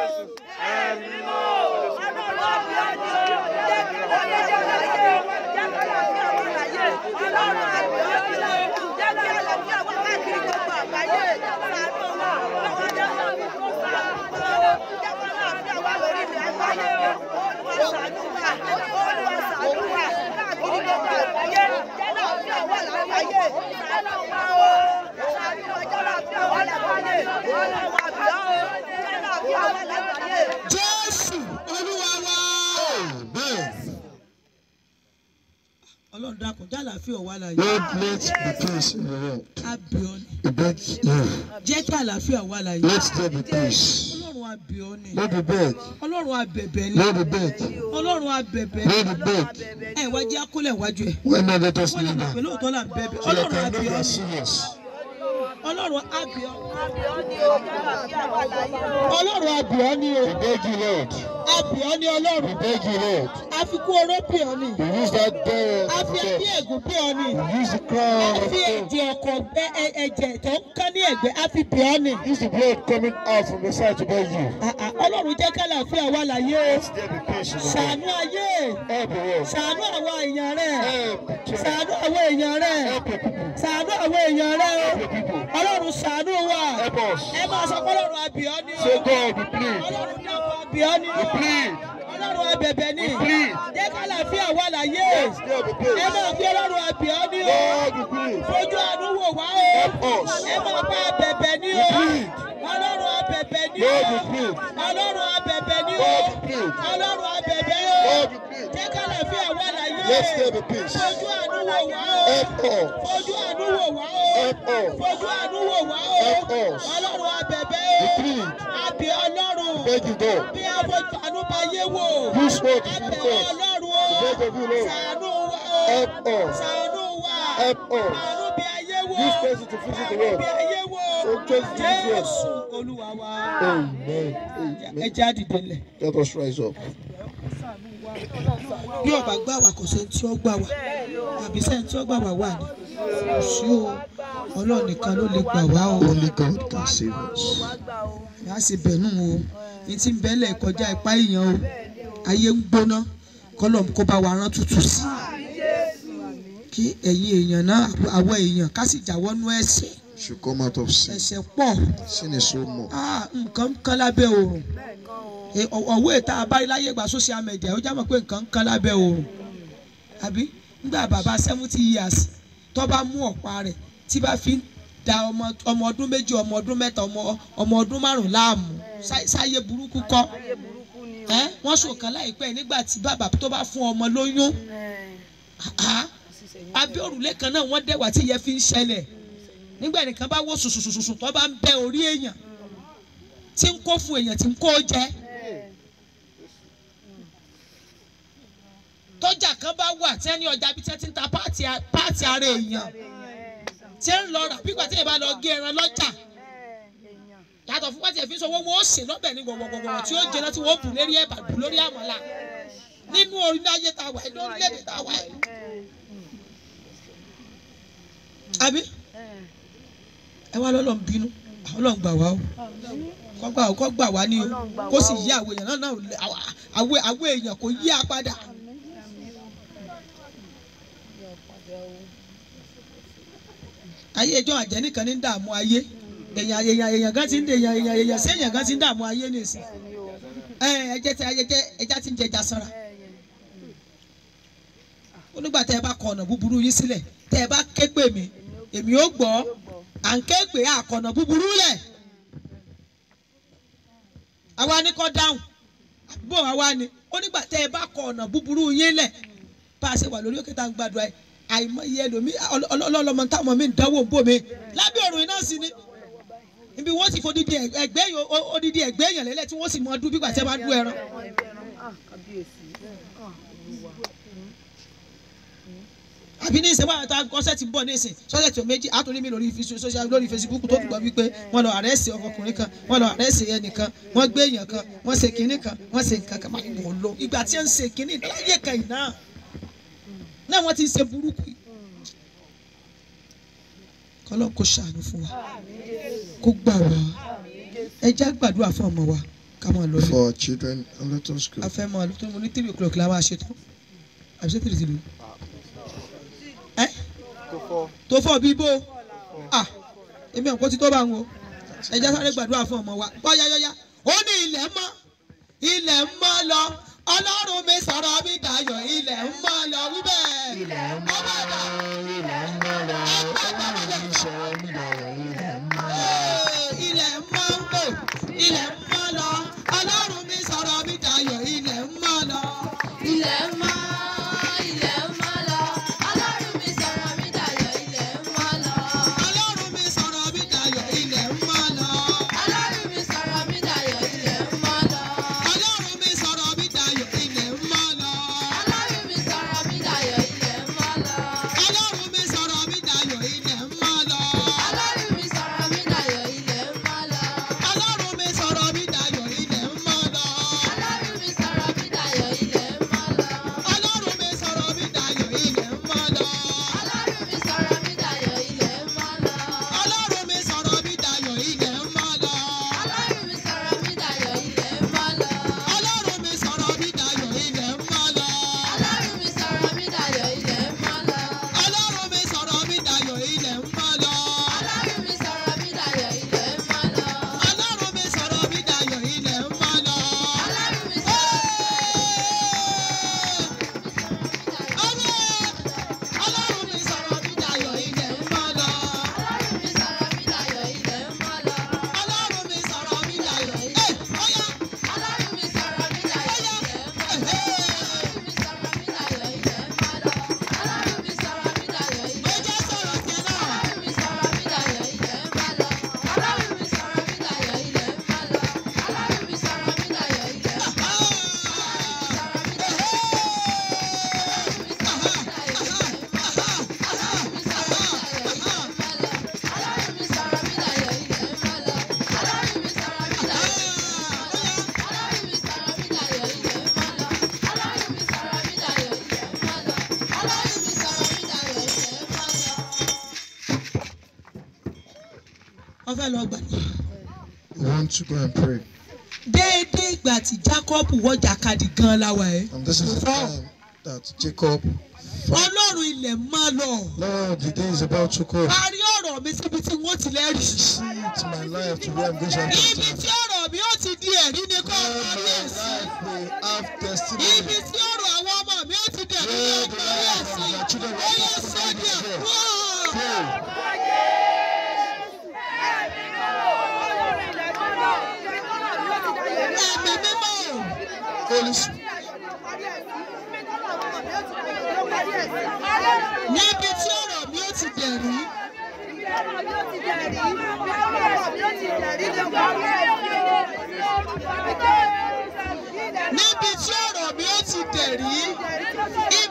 jésù olúwa wa. Amen. ọlọ́run dákun jẹ́ àlàáfíà wà láyé Lord, let the peace in the world. àbíọ́ ni We beg you. jẹ́ kí àlàáfíà wà láyé Let there be peace. ọlọ́run àbíọ́ ni Lord, we beg. ọlọ́run àbẹ̀bẹ̀ ni Lord, we beg. ọlọ́run àbẹ̀bẹ̀ ni Lord, we beg. ẹ wá jẹ́ akólẹ̀ wájú ẹ̀ Why not let us wọ́n lè kneel mọ̀ pé down? lóòótọ́ là ń bẹ̀bẹ̀ So that ọlọ́run I know you àbíọ́ are ni serious. ọlọ́run àbíọ́ ọlọ́run àbíọ́ ni o We beg you, Lord. àbíọ́ ni ọlọ́run We beg you, Lord. àfikún oró bíọ́ ni We use that door a of fi ẹbí death. ègún bíọ́ ni We use the crown a of fi thorns. ẹ̀jẹ̀ ọkọ̀ ẹ- ẹ- ẹ̀jẹ̀ tó ń kán ní ẹ̀gbẹ́ a fi bíọ́ ni Use the blood coming out from the side to beg you. Ah, ah, ọlọ́run jẹ́ ká àlàáfíà wà láyé o Let there be peace in the world. ṣàánú ayé Help the world. ṣàánú àwọn èèyàn rẹ̀ Help the children. ṣàánú àwọn èèyàn rẹ̀ Help the people. ṣàánú àwọn èèyàn rẹ̀ o Help the people. ọlọ́run ṣàánú wa Help us. ẹ máa sọ pé ọlọ́run àbíọ́ ni o Say God, we plead. ọlọ́run dákun àbíọ́ ni o We plead. ọlọ́run abẹ̀bẹ̀ ni We plead. jẹ́ ká àlàáfíà wà láyé Let there be ẹ peace. máa fi ọlọ́run àbíọ́ ni o God, we plead. fojú àánú wò wá Help o us. ẹ máa bá abẹ̀bẹ̀ ni o We plead. ọlọ́run abẹ̀bẹ̀ ni o God, we plead. ọlọ́run abẹ̀bẹ̀ ni o God, we plead. ọlọ́run abẹ̀bẹ̀ o God, we plead. jẹ́ ká àlàáfíà wà láyé Let there be peace. fojú àánú wò wá o Help us. fojú àánú wò wá o Help us. fojú àánú wò wá o Help us. ọlọ́run abẹ̀bẹ̀ We o plead. àbí ọlọ́run Beg you, God. bí a fojú àánú bá yé wò Use what to abẹ̀ do first. ọlọ́run o beg of you, Lord. ṣàánú wa o Help us. ṣàánú wa Help us. àánú bí ayé wò Use person to visit the world. bí ayé wò Oh, just Jesus. jésù olúwa wa Amen. ẹ Amen. jẹ́ àdìde lẹ̀. Let us rise up. bí ọba gbà wá kò sẹ́ni tí ó gbà wá àbí sẹ́ni tí ó gbà wá wà ní kò sí o ọlọ́run nìkan ló lè gbà wá o Only God can save us. ìyá ṣe bẹ̀nú o ní tí ń bẹ́lẹ̀ kọjá ipá èèyàn o ayé ń gbóná kọ́lọ̀ kó bá wa rán tútù sí kí ẹ̀yin èèyàn náà àwọ̀ èèyàn ká sì jáwọ́nú ẹ̀ṣẹ̀ Should come out of sin. ẹ̀ṣẹ̀ pọ̀ Sin is so much. Ah, nǹkan ń kán lábẹ́ oòrùn Eh, ọ- ọ̀wọ́ ìta abárí láyé ìgbà social media ó já mọ̀ pé nǹkan ń kán lábẹ́ oòrùn àbí nígbà bàbá seventy years tó bá mú ọ̀pá rẹ̀ tí bá fi ń da ọmọ ọmọ ọdún méjì ọmọ ọdún mẹ́ta ọmọ ọmọ ọdún márùn láàmú Sá- sáyé burúkú kọ́ ẹ́ wọ́n sọ̀kan láìpẹ́ nígbà tí bàbá tó bá fún ọmọ lóyún Ah, abẹ́ òrùlé kan náà wọ́n dẹ̀wà tí ìyẹn fi ń ṣẹlẹ̀ nígbà nìkan bá wò sùsùsùsù tó bá ń bẹ orí èèyàn tí ń kó fún èèyàn tí ń kó jẹ tó tọ́jà kan bá wà tí ẹni ọjà bíi tí wọ́n ti ń ta páàtì a- páàtì ara èèyàn tí ń lọ rà bí ìgbà tí èèyàn bá lọ gé ẹran lọ́jà yàtọ̀ fún pàtì ẹ̀fín sọ wọ́n wọ́n ṣe lọ́bẹ̀ ní gbọ̀ngbọ̀ngbọ̀n tí ó jẹ náà tí wọ́n bù lérí ẹ̀bà bù lórí àmàlà nínú orílẹ̀ ayé tá a wà yìí lórílẹ̀‐èdè tá a wà yìí. àbí ẹ wá lọ́lọ́ ń bínú ọlọ́run gbà wá o kọ́ gbà kọ́ gbà wá ní o kó sì yí àwọn èèyàn náà náà àwọn àwọn èèyàn kò yí a padà. ayé ẹjọ́ àjẹ́ nìkan ní dààmú ayé èèyàn èèyàn èèyàn gan ti ń èèyàn èèyàn èèyàn sí èèyàn gan ti ń dààmú ayé nìsín ẹ ẹjẹ tí ayẹjẹ ẹja ti ń jẹja sanra onígbà tẹ ẹ bá kọ ọ̀nà búburú yín sílẹ̀ tẹ ẹ bá ké pè mí èmi ó gbọ́ à ń ké pè àkọ̀nà búburú lẹ̀ àwa ni kọ́ dáhùn àbúrò àwa ni onígbà tẹ ẹ bá kọ ọ̀nà búburú yín lẹ̀ bá a ṣe wà lórí òkè tá à ń gbàdúrà yìí àìmọye ẹlòmí ọlọ́lọ́mọ táwọn mi ń dánwò ń bò mí lábẹ́ ọ̀run iná sí ni ibi wọ́n sì fodidi ẹgbẹ́ yìí odidi ẹgbẹ́ èèyàn lélẹ̀ tí wọ́n sì mọ ọdún bí gbàtẹ́ bá dún ẹran. àbí ní ìsìn wàhálà tá a kọ́sẹ̀ ti ń bọ̀ ní ìsìn sọ́sẹ̀ tó méjì àtúndí mi lórí social lórí Facebook tó gbọ́ wípé wọ́n lọ àrẹ́sì ọkùnrin kan wọ́n lọ àrẹ́sì ẹnìkan wọ́n gbé èèyàn kan wọ́n ṣe kinní kan wọ́n ṣe nǹkan kan máa ń wọ̀ lọ ìgbà tí wọ́n ń ṣe kinní láyé kan yìí náà náà wọ́n ti ṣe burúkú yìí kọ́lọ́ kó ṣàánú fún wa kó gbà wá ẹ já gbàdúrà fún ọmọ wa ká máa lọ For our children, and let us go. a fẹ́ máa lọ tó mo ní three o'clock la máa ṣe tán àbí ṣé three ti lò ẹ tó fọ bí bó à èmi ò kó ti tó bá ń wo ẹ já sáré gbàdúrà fún ọmọ wa bọ́yáyáyá ó ní ilẹ̀ mọ́ ilẹ̀ ń mọ́ lọ ọlọ́run mi sọ̀rọ̀ mi dayọ̀ ilẹ̀ ń mọ́ lọ wíbẹ̀. ilẹ̀ ń mọ́ lọ ilẹ̀ ń mọ́ lọ ọlọ́run mi sọ̀rọ̀ mi dayọ̀ ilẹ̀ ń mọ́ lọ. ilẹ̀ ń mọ́ lọ ilẹ̀ ń mọ́ lọ ọlọ́run mi sọ̀rọ̀ mi dayọ̀ ilẹ̀ ń mọ́ lọ. Ilẹ̀ mọ́, ilẹ̀ mọ́ lọ. Ọlọ́run mi sọ̀rọ̀ mi dayọ̀, ilẹ̀ mọ́ lọ. ọlọ́run mi sọ̀rọ̀ mi dayọ̀ ilẹ̀ ń mọ́ lọ. Ọlọ́run mi sọ̀rọ̀ mi dayọ̀, ilẹ̀ mọ́ lọ. ọlọ́run mi sọ̀rọ̀ mi dayọ̀ ilẹ̀ ń mọ́ lọ. Ọlọ́run mi sọ̀rọ̀ mi dayọ̀, ilẹ̀ mọ́ lọ. ọlọ́run mi sọ̀rọ̀ mi dayọ̀ ilẹ̀ ń mọ́ lọ. Ọlọ́run mi sọ̀rọ̀ mi dayọ̀, ilẹ̀ mọ́ lọ. ọlọ́run mi sọ̀rọ̀ mi dayọ̀ ilẹ̀ ń mọ́ lọ. Ọlọ́run mi sọ̀rọ̀ mi dayọ̀, ilẹ̀ mọ́ lọ. ọlọ́run mi sọ̀rọ̀ mi dayọ̀ ilẹ̀ ń mọ́ lọ. Ọlọ́run mi sọ̀rọ̀ mi dayọ̀, ilẹ̀ mọ́ lọ. ọlọ́run mi sọ̀rọ̀ mi dayọ̀ ilẹ̀ ń mọ́ lọ. Ọlọ́run mi sọ̀rọ̀ mi dayọ̀, ilẹ̀ mọ́ lọ. ọlọ́run mi sọ̀rọ̀ mi dayọ̀ ilẹ̀ ń mọ́ lọ. Ọlọ́run mi sọ̀rọ̀ mi dayọ̀, ilẹ̀ mọ́ lọ. ọlọ́run mi sọ̀rọ̀ mi dayọ̀ ilẹ̀ ń mọ́ lọ. Ọlọ́run mi sọ̀rọ̀ mi dayọ̀, ilẹ̀ mọ́ lọ. ọlọ́run mi sọ̀rọ̀ mi dayọ̀ ilẹ̀ ń mọ́ lọ. Ọlọ́run mi sọ̀rọ̀ ọlọ́run mi sọ̀rọ̀ mi dayọ̀ ilẹ̀ ń mọ́ lọ. Ọlọ́run mi sọ̀rọ̀ mi dayọ̀, ilẹ̀ mọ́ lọ. ọlọ́run mi sọ̀rọ̀ mi dayọ̀ ẹ̀ ọ̀yá Ọlọ́run mi sọ̀rọ̀ mi dayọ̀, ilẹ̀ mọ́ lọ. Ọlọ́run mi sọ̀rọ̀ mi dayọ̀, ilẹ̀ mọ́ lọ. Ọlọ́run mi sọ̀rọ̀ mi dayọ̀, ilẹ̀ ó jẹ́ sọ̀rọ̀ sí ẹ náà. Ọlọ́run mi sọ̀rọ̀ mi dayọ̀, ilẹ̀ mọ́ lọ. Ọlọ́run mi sọ̀rọ̀ mi dayọ̀, ilẹ̀ mọ́ lọ. Ọlọ́run mi sọ̀rọ̀ mi dayọ̀, ilẹ̀ mọ́ lọ. Ọlọ́run mi sọ̀rọ̀ mi dayọ̀, ilẹ̀ mọ́ lọ. Ọlọ́run mi sọ̀rọ̀ mi dayọ̀, Ọlọ́run mi sọ̀rọ̀ mi dayọ̀, ilẹ̀ mọ́ lọ. Ọlọ́run mi sọ̀rọ̀ mi dayọ̀, ilẹ̀ mọ́ lọ. Ọlọ́run mi sọ̀rọ̀ mi dayọ̀, ilẹ̀ mọ́ lọ. wọ́n fẹ́ lọ gbàdúrà. We want to go and pray. déédéé ìgbà tí Jacob wọ́jà kadì gan láwa ẹ̀. And this is the time that Jacob, ọlọ́run ilẹ̀ máa lọ. Lord, the day is about to come. parí ọ̀rọ̀ mi síbi tí wọ́n ti lẹ́rìí. See it in my life to where I'm going to have ibi tí testimony. ọ̀rọ̀ mi ó ti di ẹ̀rí ni kò Where parí my ẹ̀sìn. life will have ibi testimony. tí ọ̀rọ̀ àwọn ọmọ mi ó ti di ẹ̀rí ni Where kò the parí life of ẹ̀sìn. my children ó will yẹ have sọ́dí testimony. ẹ̀ Pray. ẹ̀mí mímọ́. Holy Spirit. níbi tí ọ̀rọ̀ mi ó ti dẹ̀rí. níbi tí ọ̀rọ̀ mi ó ti dẹ̀rí. ibi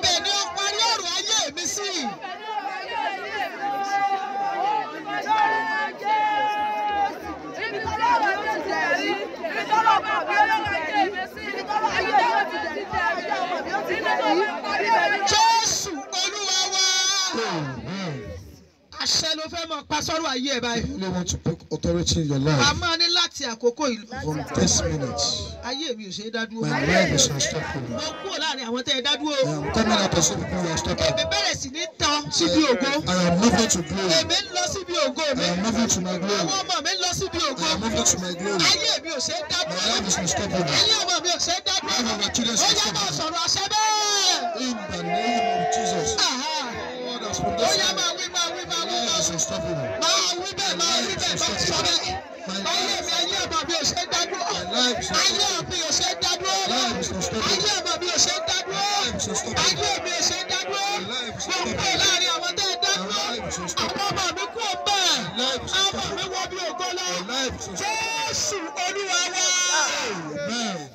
fẹ́ mọ pa sọ́rọ̀ ayé ẹ̀ báyìí. You only want to take authority in your wà á life. máa ní láti àkókò ìlú. From this minute, ayé mi ò ṣe é dá dúró. my life is unstoppable. mo kúrò láàrin àwọn tẹ́ ẹ dá dúró. I am coming out of some people who are èmi unstoppable. bẹ̀rẹ̀ sí ní tán síbi ògo. I am moving to glory. èmi ń lọ síbi ògo mi. I am moving to my àwọn glory. ọmọ mi ń lọ síbi ògo. I am moving to my glory. ayé mi ò ṣe é dá My dúró. life is unstoppable. ayé ọmọ mi ò ṣe é dá The life dúró. of my children is ó yá máa unstoppable. sọ̀rọ̀ àṣẹ bẹ́ẹ̀. In the name of Jesus. Àhá. God has ó promised yá me. máa wí máa wí máa My wí life máa is wí. unstoppable. máa wí bẹ́ẹ̀ máa wí bẹ́ẹ̀ máa sọ bẹ́ẹ̀. ayé mi ayé ọmọ mi ò ṣe é dá dúró. My life is ayé unstoppable. mi ò ṣe é dá dúró. My life is unstoppable. ayé ọmọ mi ò ṣe é dá dúró. My life is unstoppable. ayé mi ò ṣe é dá dúró. My life is mo kúrò unstoppable. láàrin àwọn tẹ́ ẹ dá My dúró. life is unstoppable. àwọn ọmọ mi kú ọbẹ̀. My life is àwọn ọmọ mi unstoppable. wọ bí ògo lọ. My life is unstoppable. jésù olúwa wá. Amen.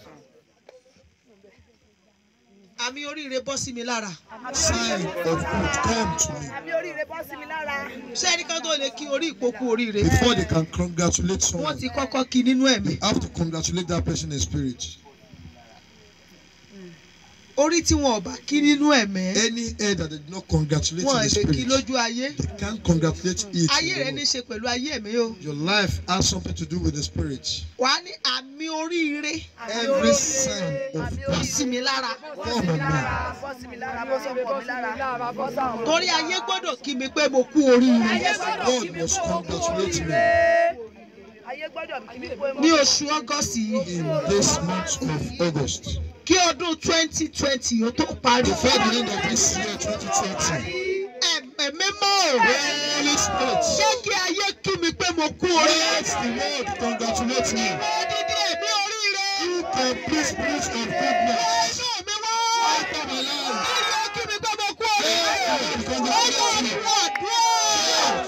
àmì oríire bọ́ sí mi lára. Sign of good come to me. àmì oríire bọ́ sí mi lára. ṣé ẹnìkan tó lè kí orí ìpokú oríire. Before they can congratulate wọ́n someone, ti kọ́kọ́ kí nínú ẹ̀mí. they have to congratulate that person in spirit. orí tí wọn ò bá kí nínú ẹ̀mí. Any head that they did not congratulate wọn in the lè kí spirit, lójú ayé. they can't congratulate it. ayé rẹ in ní í the ṣe pẹ̀lú ayé mi o. world. Your life has something to do with the spirit. wà á ní àmì oríire Every sign of bọ́ God sí mi lára. come on me. bọ́ sí mi lára bọ́ sọ́kọ̀ mi lára. torí ayé gbọ́dọ̀ kí mi pé mo kú oríire. God must congratulate me ayé gbọ́dọ̀ kí mi pé mo. ní oṣù ọgọ́sì yìí in this month of August. kí ọdún twenty twenty ó tó parí. Before the end of this year, 2020, ẹ̀mẹ̀ mímọ́ o. Holy Spirit, jẹ́ kí ayé kí mi pé mo kú oríire. let the world congratulate me. odidi ẹ̀mí oríire. You complete spirit of goodness. inú mi wá. Enter my life. ayé kí mi pé mo kú oríire. Let the world congratulate me. ọmọ àdúrà.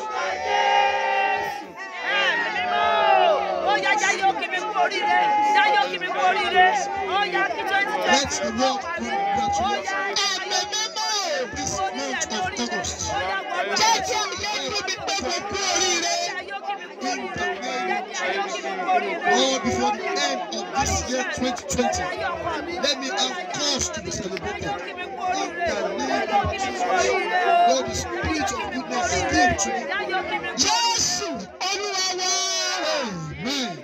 ẹ̀mí mímọ́ ó yá jáyé ó kí mi kú oríire jáyé ó kí mi kú oríire ó yá kí twenty twenty Let the world ó congratulate yá ẹ̀mí mímọ́ o. this month of August. ó yá gbọ́dọ̀ jẹ́ kí ayé kí mi pé mo kú oríire. jáyé ó kí mi kú oríire jẹ́ kí ayé ó kí mi kú oríire. Lord, before the end of this year, 2020, let me have cause to be celebrated. In the name of Jesus, Lord, the spirit of goodness came to me. jésù olúwa wá. Amen.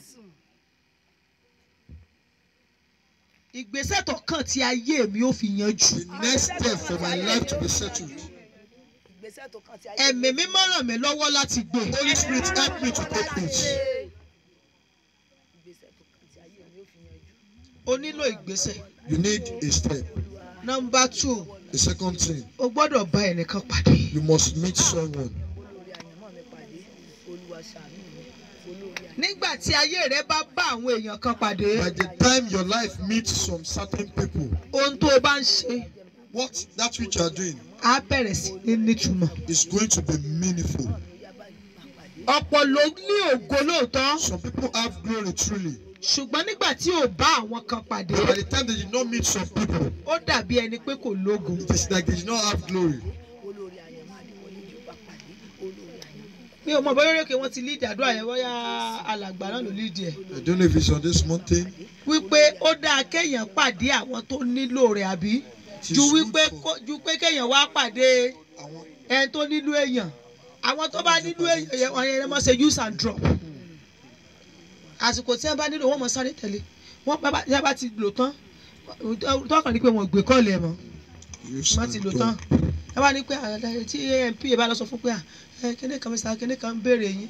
ìgbésẹ̀ tó kàn tí ayé mi ó fi yanjú. The next step for my life to be settled. ẹ̀mí mímọ́ ràn mí lọ́wọ́ láti gbé. Holy Spirit, help me to take it. o nílò ìgbésẹ̀. You need a step. nọmba two The second thing, o gbọ́dọ̀ bá ẹnìkan pàdé. you must meet someone. nígbà tí ayé rẹ bá bá àwọn èèyàn kan pàdé By the time your life meets some certain people, ohun tó o bá ń ṣe what that which you are doing á bẹ̀rẹ̀ sí ní nítumọ̀. is going to be meaningful. ọ̀pọ̀ ló ní ògo lóòótọ́ Some people have glory truly, ṣùgbọ́n nígbà tí ò bá àwọn kan pàdé but by the time they did not meet some people, ó dàbí ẹni pé kò lógo. it is like they did not have glory. mi ò mọ bóyá orókè wọn ti lídìí àdúrà yẹn bóyá alàgbà náà ló lídìí ẹ̀. I don't know if it's on this mountain. wípé ó dáa kéèyàn pàdé àwọn tó nílò rẹ̀ àbí ju wípé kó- ju pé kéèyàn wá pàdé Àwọn ẹni tó nílò èèyàn àwọn tó bá nílò èèyàn yẹn wọn yẹn mọ̀ ṣe use and drop àsìkò tí wọn bá nílò wọn mọ̀ sáré tẹ̀lé wọn bá bá- tí wọn bá ti lò tán tọkàn ní pé wọn ò gbé kọ́ọ̀lù ẹ̀ mọ́ use wọn ti and lò talk. tán ẹ wá ní pé àdá- tí amp bá lọ sọ fún pé à, ẹ kíní kan mr kíní kan ń béèrè yín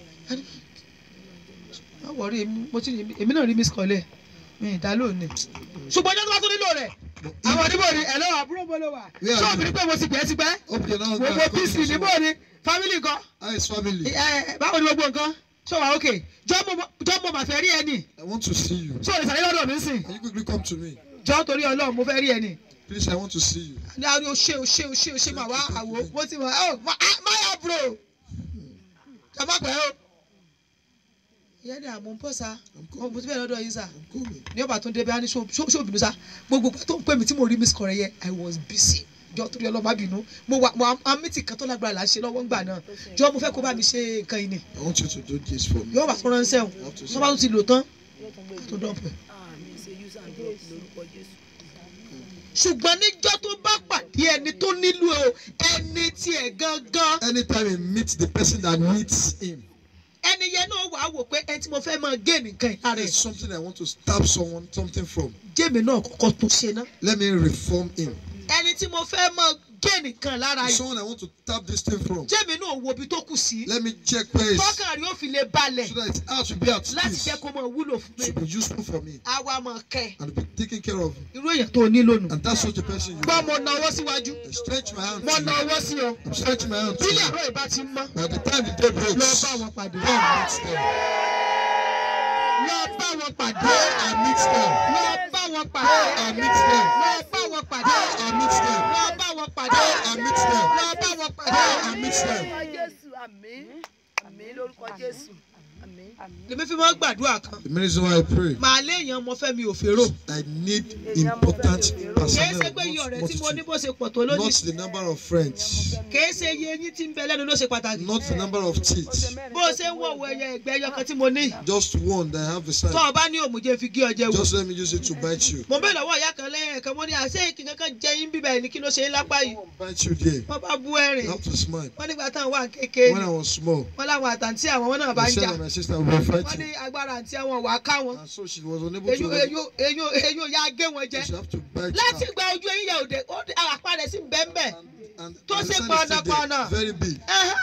wọn wọrí èmi mo ti rí- èmi náà rí miss kọ́lẹ̀ mi ì dá lónìí ṣùgbọ́n ọjọ́ tó bá tó nílò rẹ̀ àwọn oníbò ni ẹ̀ lọ́wọ́ àbúrò bó ló wà Yeah, ṣọ́ọ̀bù ní pé mo ti gbẹ́ ti gbẹ́ Hope you're not gbogbo gonna pc come to níbò someone. ni family kan How is family? ẹ báwo ni gbogbo nǹkan ṣé wà ókè jọ́ mo mà fẹ́ rí ẹni I want to see you. ṣé o lè sàlẹ̀ lọ́dọ̀ mi sìn Can you quickly come to me? jọ́ torí ọlọ́run mo fẹ́ rí ẹni Please, I want to see you. ní àwọn o ṣe o ṣe o ṣe o ṣe mà wá àwò mo ti mọ̀ ọ́ máyà bro ẹ má pẹ́ o. ìyá ni àmọ́ ń bọ̀ sá mo mo ti bẹ̀rẹ̀ lọ́dọ̀ yín sá I'm coming. ní ọba tó ń débi á ní ṣóòbìnú sá gbogbo ìgbà tó ń pè mí tí mo rí miss kọrẹ yẹ I was busy jọ torí ọlọ́mọ bínú mo wà mo amítì kan tó lágbára là ń ṣe lọ́wọ́ ńgbà náà jọ mo fẹ́ kó bá mi ṣe nǹkan yìí ni I want you to do this for me. yóò bá tó ránṣẹ́ o tó bá tó ti lò tán tó dọ̀pẹ̀. ṣùgbọ́n níjọ́ tó bá pàdé ẹni tó nílò ẹni tiẹ̀ gangan Anytime he meets the person that needs him, ẹni yẹn náà wàá wò pé ẹni tí mo fẹ́ máa gé nìkan ìlara there's ẹ̀ something I want to stab someone something from. jẹ́mi náà kọ́kọ́ tó ṣe ná Let me reform him. ẹni tí mo fẹ́ máa gé nìkan lára There's yìí someone I want to tap this thing from. jẹ́mi náà wo ibi tó kù sí Let me check where it's so tọ́kàn rí ó fi lè balẹ̀ that its heart will be at láti peace. jẹ́ kó máa wúlò fún mi To be useful for me àwa máa kẹ́ and be taken care of. irú èèyàn tó nílò nù. And that's such a person you gbọ́ are. mo na ọwọ́ síwájú I stretch my hand mo to na you. ọwọ́ sí ọ I'm stretching my hand to bílẹ̀ you. àárọ̀ ìbá ti mọ́ By the time the day lọ breaks, bá wọn pàdé go and meet them. lọ bá wọn pàdé Go and meet them. lọ bá wọn pàdé Go and meet them. lọ bá wọn pàdé Go and meet them. lọ bá wọn pàdé Go and meet them. lọ bá wọn pàdé. Go and meet them. lórúkọ jésù àmín àmín lórúkọ jésù àmín. lèmi fi máa ń gbàdúrà kan The reason why I pray, màá léèyàn mo fẹ́ mi ò fèrò I need important kìí personnel, ṣe pé iye ọ̀rẹ́ not tí mo ní multitude. bó ṣe pọ̀ tó Not lónìí the number of friends, kìí ṣe iye eyín tí ń bẹ lẹ́nu ló ṣe pàtàkì not the number of teeth. bó o ṣe ń wọ̀wọ̀ ẹyẹ ẹgbẹ́ ẹyọ kan tí mo ní Just one that I have beside. tó o bá ní òmùjẹ́ fi gé ọjẹ́ wò Just let me use it to bite you. mo bẹ́ẹ̀ lọ́wọ́ ìyá kan lẹ́yìn ẹ̀kan mo ní àṣẹ ìkí kankan jẹ yín bíbẹ̀ ní kí ló ṣe é lápá yìí Bite you there. wọ́n bá bú ẹ̀rìn You have to smile. wọ́n nígbà táwọn wà kékeré When I was small, wọ́n láwọn àtàntí àwọn wọn náà bá my ń son jà and my sister were wọ́n ní fighting. agbára àǹtí àwọn wà á ká wọn And so she was unable eyín to. eyín eyín eyín ya gé wọn jẹ She have to bite láti her. gba ojú eyín yẹ òde ó dé àpá rẹ̀ sí bẹ́ẹ̀nbẹ́ And tó and the ṣe son is still pọnàpọnà. there, very big.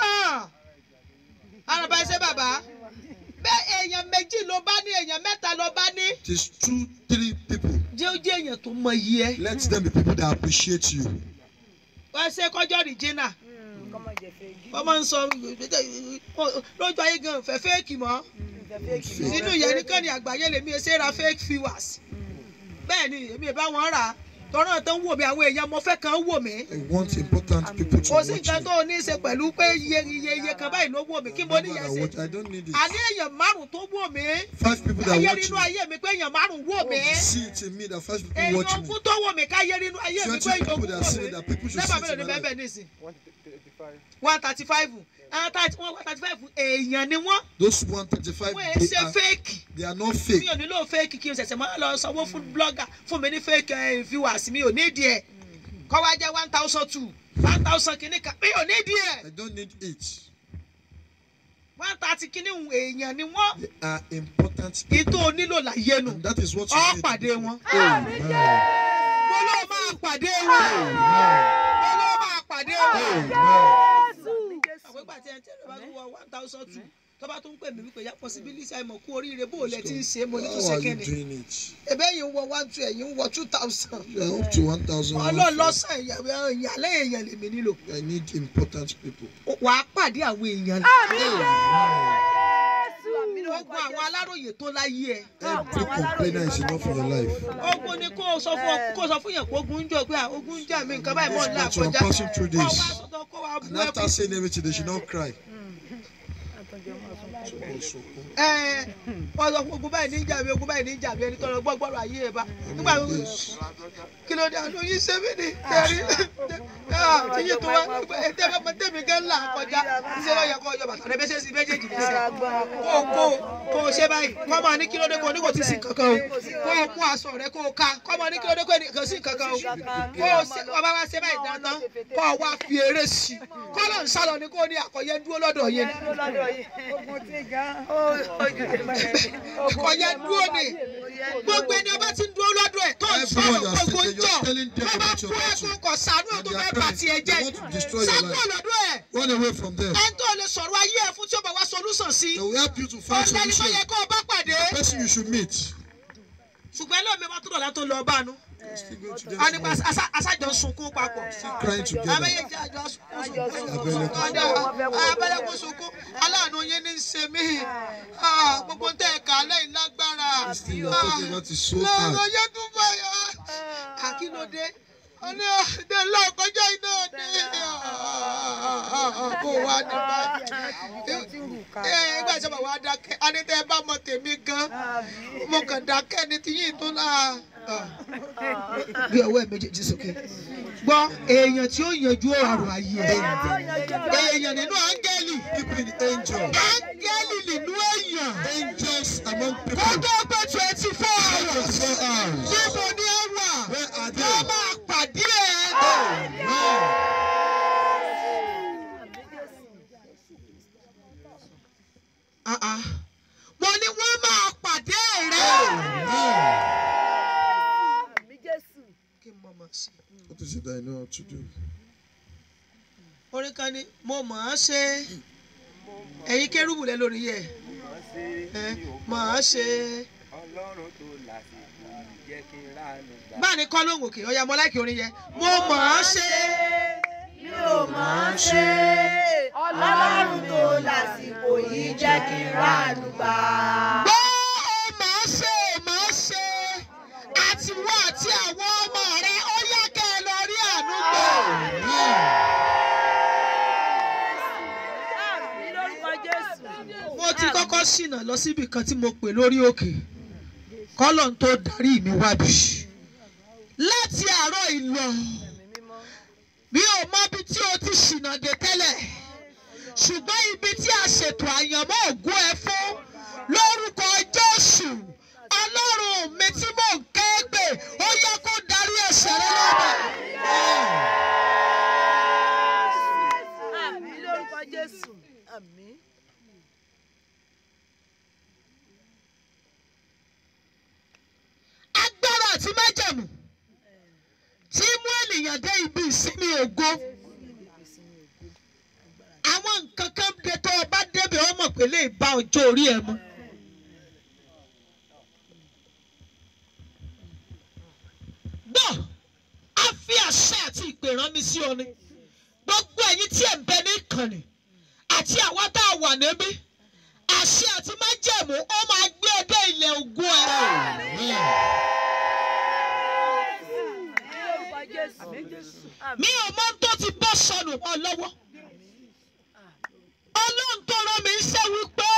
araba ẹsẹ bàbá bẹ́ẹ̀ èèyàn méjì ló bá ní èèyàn mẹ́ta ló bá ní It is two, three people. jẹ́ ó jẹ́ èèyàn tó mọ iye ẹ Let them be people that appreciate you. wọ́n ṣe kọjọ́ rìjìnà wọ́n máa ń sọ lójú ayé gan fẹ́ fẹ́ẹ̀kì mọ́ nínú ìyẹn nìkan ni àgbáyé lèmi ẹ ṣe ra fake viewers bẹ́ẹ̀ ni èmi ì bá wọn rà á tọ́rọ̀ tó ń wò mí àwọn èèyàn mo fẹ́ kàn wò mí I want important people to kò sí watch nǹkan me. tó ní í ṣe pẹ̀lú pé iye iye iye kan báyìí ló wò mí kí mo ní Remember yẹn that ṣe what- I don't need it. àní èèyàn márùn tó wò mí Five people that ayé watch nínú me. ayé mi pé èèyàn márùn wò mí See it in me that five people èèyàn watch me. ogún tó wò mí káyé nínú ayé mi pé Twenty èèyàn people ogún that wò see mí it that people should lẹ́bàá see mélòó it ni in my bẹ́ẹ̀ life. bẹ́ẹ̀ nísìn one thirty five one thirty five èèyàn ni wọ́n Those 135, wọ́n ẹ̀ they ṣe are, fake they are not mi fake. ò nílò fake kí n ṣẹ̀ṣẹ̀ máa lọ sanwó fún blogger fún mi ní fake eh, viewers mi ò nídìí ẹ̀ kọ́ wá jẹ́ one thousand two one thousand kìíní kan mi ò nídìí ẹ̀ I don't need it. one thirty kìíní hun èèyàn ni wọ́n They are important people. ìtò onílò láyé nu And that is what you ọ need. pàdé wọn Amen. mo ló máa pàdé wọn mo ló máa pàdé wọn. Amen. àwọn ìgbà tí ẹ tẹ́lẹ̀ bá tún wọ one thousand two tó bá tún pè mí wípé ya possibility àìmọ̀ kú oríire bó o lẹ ti ń ṣe é mo ní tó How ṣe are you kẹ́ni doing it? ebe yìí ń wọ one two ẹ̀yìn ń wọ two thousand You are up to 1,000. ọlọ́ọ̀lọ́sàn ìyàlẹ́ èèyàn lèmi nílò I need important people. wà á pàdé àwọn èèyàn Amen. ogun àwọn aláròyè tó láyé ẹ Every complainer is enough in your life. ogun ni kó o sọ fún ọ kó o sọ fún yẹn kó ogun ń jọ pé ah, ogun ń jà mí nǹkan báyìí mọ̀ ní That's what I'm àkọjá passing through kó o this. wá sọ́tọ̀ kó wá bú And after ẹkún saying everything, they should not cry. ẹ wọ́n sọ fún ogun báyìí ní ìjà mi ogun báyìí ní ìjà mi ẹni tọrọ gbọ́gbọ́rọ̀ ayé ẹ bá nígbà tó Yes. kí ló dé àná yín sẹ́mi ni tẹ̀rí tíyí tó wá tẹ́mi mọ tẹ́mi gẹ́ ńlá kọjá ṣé ló yẹ kó yọ bàtà rẹ bẹ́sẹ̀ sí méjèèjì lẹ́sẹ̀ kó o kó o kó o ṣe báyìí kọ́ máa ní kí ló dé kó o ní kò tí ì sí kankan o kó o mú aṣọ rẹ kó o ká kọ́ máa ní kí ló dé kó o sí kankan o kó o ṣe wọ́n bá wá ṣe báyìí dandan kó o wá fi eré sí i kọ́ ló ń sálọ ni kó o ní àkọ́yẹ dúró lọ́dọ̀ yẹn àkọ́yẹ dúró ni gbogbo ẹni ọba ti ń dúró lọ́dọ̀ ẹ̀ tó ń Everyone sọ̀rọ̀ you are gbogbo ń saying, jọ you're telling them wọ́n bá about your fún battle. ẹkún kọ̀ sànú ẹ̀ tó And they fẹ́ are bá crying. tiẹ̀ jẹ́ They want to destroy your sákò life. lọ́dọ̀ ẹ̀ Run away from them. ẹni tó lè sọ̀rọ̀ ayé ẹ̀ fún tí ó bá wá solúsàn sí They will help you to find ọ̀sẹ̀ ni tó solution. yẹ kó o bá pàdé The person you should meet. ṣùgbọ́n ẹlòmíì bá tó dọ̀la tó lọ bá nu Still going to a nípa them. aṣájọ sunkún papọ̀ Crying together. abẹ́yẹjẹ àjọ sunkún ọ̀dà abẹ́lẹ́kùn sunkún aláàánú yín ní í ṣe mí Ah, gbogbo tẹ́ ẹ̀ka lẹ́yìn lágbára This thing you are talking about is so hard. lọ́rọ̀ yẹn tún bá yà àkínódé ọ̀nà ọ̀dẹ lọ́kọjá iná ọ̀dẹ kó wá ní báyìí ìgbà tí wọ́n wá dákẹ́ anítẹ́ bá mọ tèmi gan mo kàn dákẹ́ ní tiyín tó náà gbé ọwọ́ ẹ̀ méjèèjì sókè gbọ́ èèyàn tí ó yanjú ọ̀rọ̀ ayé ẹ̀ èèyàn nínú áńgẹ́lì People in angel. áńgẹ́lì nínú èèyàn Angels among kó people. tó pé twenty four hours 24 hours. níbo ni ẹ wà Where are wọ́n they? máa I know how to do. orin kan ní mo mọ̀ ọ́n ṣe ẹ̀yin kérúbù lẹ lórí yẹ ẹ mọ̀ ọ́n ṣe ọlọ́run tó lásìkò jẹ́ kí n ránu gbà. báà ní kọ́ lóhùn òkè ọ̀ya mọ́ láìkí orin yẹn mo mọ̀ ọ́n ṣe mi ò mọ̀ ọ́n ṣe ọlọ́run tó lásìkò yìí jẹ́ kí n ránu gbà. gbọ́ ọ mọ̀ ọ́n ṣe mọ̀ ọ́n ṣe àtiwọ́ àti àwọn ọmọ rẹ ó yá kẹ́ ẹ lọ rí àánú gbà. àmì lórúkọ jésù. mo ti kọ́kọ́ ṣìnà lọ síbi kan tí mo pè lórí òkè kọ́lọ̀ tó darí mi wábi láti àárọ̀ ìlọ mi ò mọ ibi tí o ti ṣìnà dé tẹ́lẹ̀ ṣùgbọ́n ibi tí a ṣètò àyànmọ́ ògùn ẹ fún lórúkọ Jésù ọlọ́run mi tí mò ń ké pè ó yẹ kó darí ẹ̀ṣẹ̀ rẹ lọ́dọ̀. àmì lórúkọ jésù. àmì. agbára àti májẹ̀mú tí mú ènìyàn dé ibi ìsinmi ògo àwọn nǹkan kan dé tó o bá débẹ̀ ó mọ̀ pé lè bá ọjọ́ orí ẹ mu. gbọ́ a fi àṣẹ àti ìpè rán mi sí ọ ni gbogbo ẹ̀yin tí ẹ̀ ń bẹ ní ìkànnì àti àwa tá a wà níbí àṣẹ àti májẹ̀mú ó máa gbé ẹ dé ilẹ̀ ògo ẹ. lórúkọ jésù. àmì jésù. mi ò mọ tó ti bọ́ sọnù mọ́ lọ́wọ́ ọlọ́run tó rán mi ṣe wípé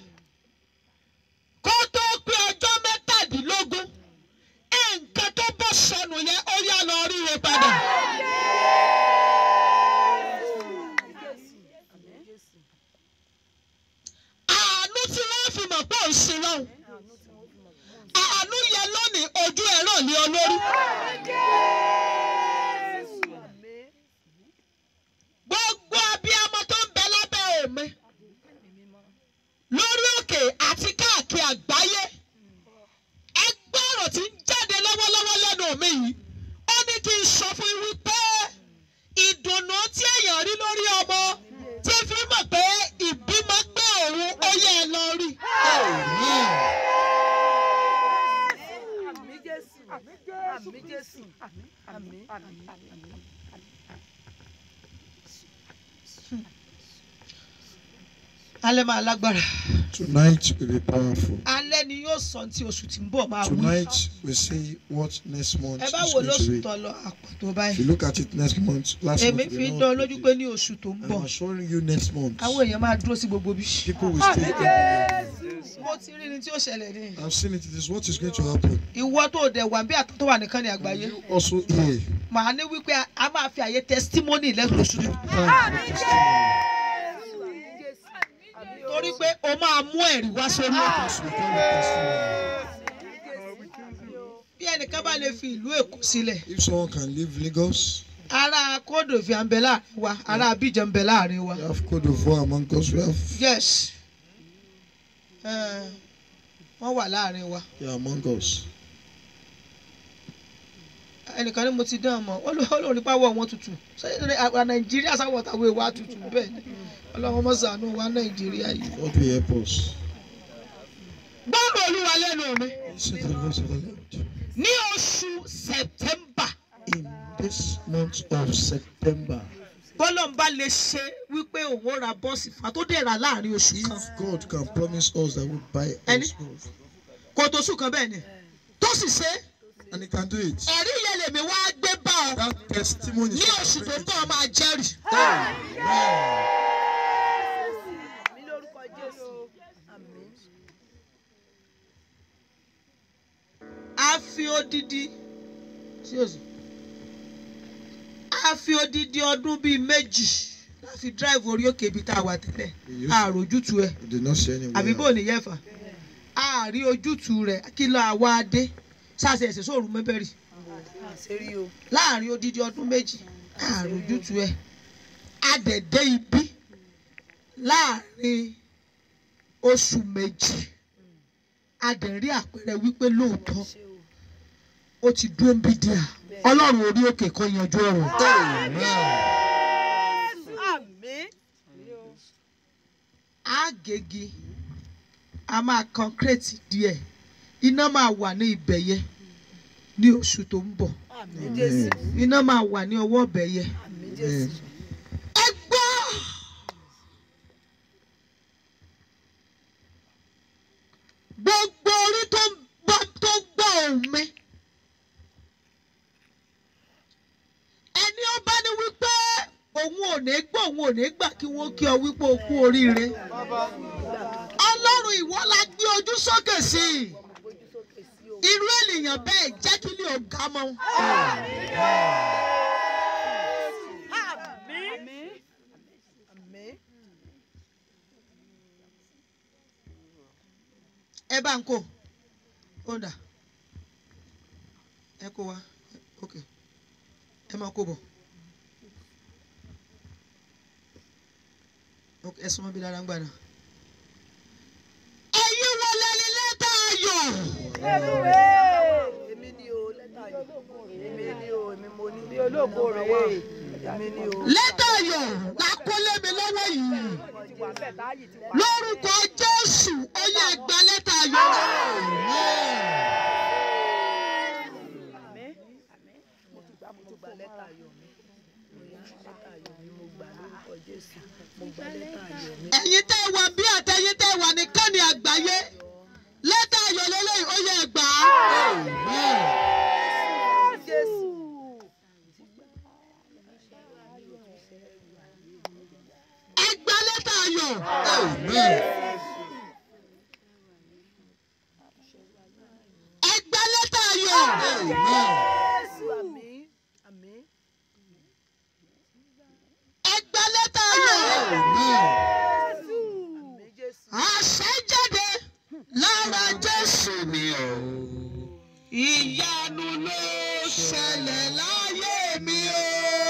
kó tó pé ọjọ́ mẹ́tàdínlógún nǹkan tó bọ́ sọnù yẹn ó yá lọ ríre padà. àánú tí wọ́n fi mọ̀ pé òun ṣe lọ́hùn àánú yẹ lónìí ojú ẹ̀rọ ní olórí. gbogbo abiyamọ tó ń bẹ lábẹ́ òmi lórí òkè àti káàkiri àgbáyé ẹgbẹ́ ọ̀rọ̀ tí ń jáde lọ́wọ́lọ́wọ́ lẹ́nu mi yìí ó ní kí n sọ fún yín wípé ìdùnnú tí èèyàn rí lórí ọmọ tí fi mọ̀ pé ìbímọ pé òun ó yẹ ẹ lọ rí. àmì jésù. àmì jésù. àmì. alẹ́ máa lágbára Tonight will be powerful. alẹ́ ni yóò sọ tí oṣù tí ń bọ̀ máa wí. Tonight we see what next month ẹ is bá wo going lóṣù to be. tó lọ àpàtó If báyìí you look at it next month, last èmi month fi we ń know dán what lójú we pé did. ní oṣù tó ń I'm bọ̀ assuring you next month, àwọn èèyàn máa dúró sí gbogbo bí. people will stay in the mo ti rí ni tí ó ṣẹlẹ̀ ní. I've seen it. It is what is going to happen. ìwọ tó dẹ̀ wà bí àtọ́ tó wà nìkan ní àgbáyé You also here. màá ní wípé a máa fi àyè testimony lẹ́nu oṣù tó. torí pé o máa mú ẹ̀rí wá sórí òkè. Yes, we call it testimony. bí ẹnìkan bá lè fi ìlú èkó sílẹ̀ If someone can leave Lagos, ará kódò fi à ń bẹ láàrin wa ará abidjan ń bẹ láàrin wa. we have Cote d'Ivoire among us, we have yes Eh, wọ́n wà láàrin wa yeah, among us. ẹnìkan ní mo ti dán ọmọ olórí pàwọ́ wọn tutù ṣé àwa nàìjíríà sáwọ́ tàwọn èèwà tutù bẹ́ẹ̀ ni ọlọ́run mọ̀ ṣàánú wa nàìjíríà yìí. God will help us. gbọ́dọ̀ olúwa lẹ́nu mi Listen to the voice of the Lord. ní oṣù september In this month of September, bọ́lọ̀ ń bá lè ṣe wípé òun ó ra bọ́ọ̀sì fà tó dẹ̀ rà láàrin oṣù kan if God can promise us that we'll buy Any- us both, kò tó sùn kan bẹ́ẹ̀ ni tó sì ṣe and He can do it, ẹ̀rí yẹn lèmi wá gbé bá ọ that testimony ní is oṣù tó ń bọ̀ ọ máa jẹ́rìí. àmì lórúkọ jésù. àmì. a fi odidi sí òsì a fi odidi ọdún bíi méjì láti drive orí òkè ibi tá a wà tẹ́lẹ̀ àròjútu ẹ̀ We did not see any àbí bò way. ní yẹ́fà àárí ojútu rẹ̀ kí ló àwa dé sáàsì ẹ̀sẹ̀ sóòrù mẹ́bẹ̀rì àṣírí o. láàrin odidi ọdún méjì àròjútu ẹ̀ adẹ̀dẹ̀ ibi láàrin oṣù méjì adẹ̀rí àpẹẹrẹ wípé lóòótọ́ ó ti dúró ń bí díà bẹ́ẹ̀ ọlọ́run orí òkè kan yanjú ọ̀rọ̀. àmín àgègì a máa concrete díẹ̀ iná máa wà ní ibẹ̀ yẹn ní oṣù tó ń bọ̀ àmín jésù iná máa wà ní ọwọ́ ibẹ̀ yẹn. àmín jésù ẹ gbọ́ gbogbo orí tó ń bọ́ tó gbọ́ ohùn mi ẹni ó bá ní wípé òun ò ní gbọ́ òun ò ní gbà kí wọ́n kí ọ wípé o kú oríire ọlọ́run ìwọ la gbé ojú sókè sí i irú ènìyàn bẹ́ẹ̀ jẹ́ kí ni ọ̀gá mọ́. àmín àmín ẹ bá ń kó ó dà ẹ kó wa ok ẹ máa kó bọ̀ ok ẹ súnmọ́ bí dára ń gbà náà. ẹ̀yin wo lẹni lẹ́tà ayọ̀ èmi ni o lẹ́tà yìí èmi ni o èmi mo ní bí olóògbé rẹ̀ wá èmi ni o. lẹ́tà ayọ̀ la kó lé mi lọ́wọ́ yìí lórúkọ Jésù ó yẹ gba lẹ́tà ayọ̀. àmín mo ti gbà mo gba lẹ́tà ayọ̀ mi mo yá lẹ́tà ayọ̀ mi mo gbà lórúkọ jésù mo gba lẹ́tà ayọ̀ mi. ẹ̀yin tẹ́ wà bí àtẹ̀yin tẹ́ wà ní kánì àgbáyé lẹ́tà ayọ̀ lélẹ́yìn ó yẹ gbà á. jésù ẹ gba lẹ́tà ayọ̀. ẹ gba lẹ́tà ayọ̀. jésù àmín àmín ẹ gba lẹ́tà ayọ̀. jésù àmín jésù àṣẹ jáde lára Jésù mi o. ìyanu ló ṣẹlẹ̀ láyé mi o.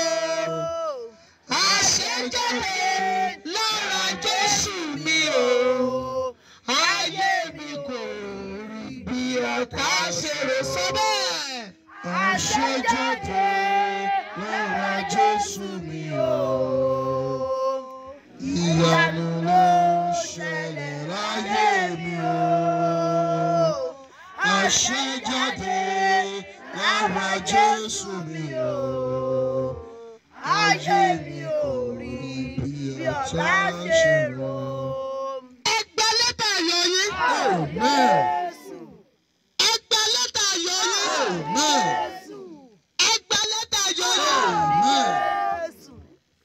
àṣẹ jáde lára Jésù mi o. ayé mi kò rí bí ọ̀tá ṣe rò sọ bẹ́ẹ̀. àṣẹ jáde lára Jésù mi o. ìyanu ló ṣẹlẹ̀ láyé mi o. àṣẹ jáde lára Jésù mi o. ayé mi ò rí bí ọ̀tá ṣe rò. ẹ gba lẹ́tà ayọ̀ yín. jésù ẹ gba lẹ́tà ayọ̀ yín. jésù ẹ gba lẹ́tà ayọ̀ yín. jésù.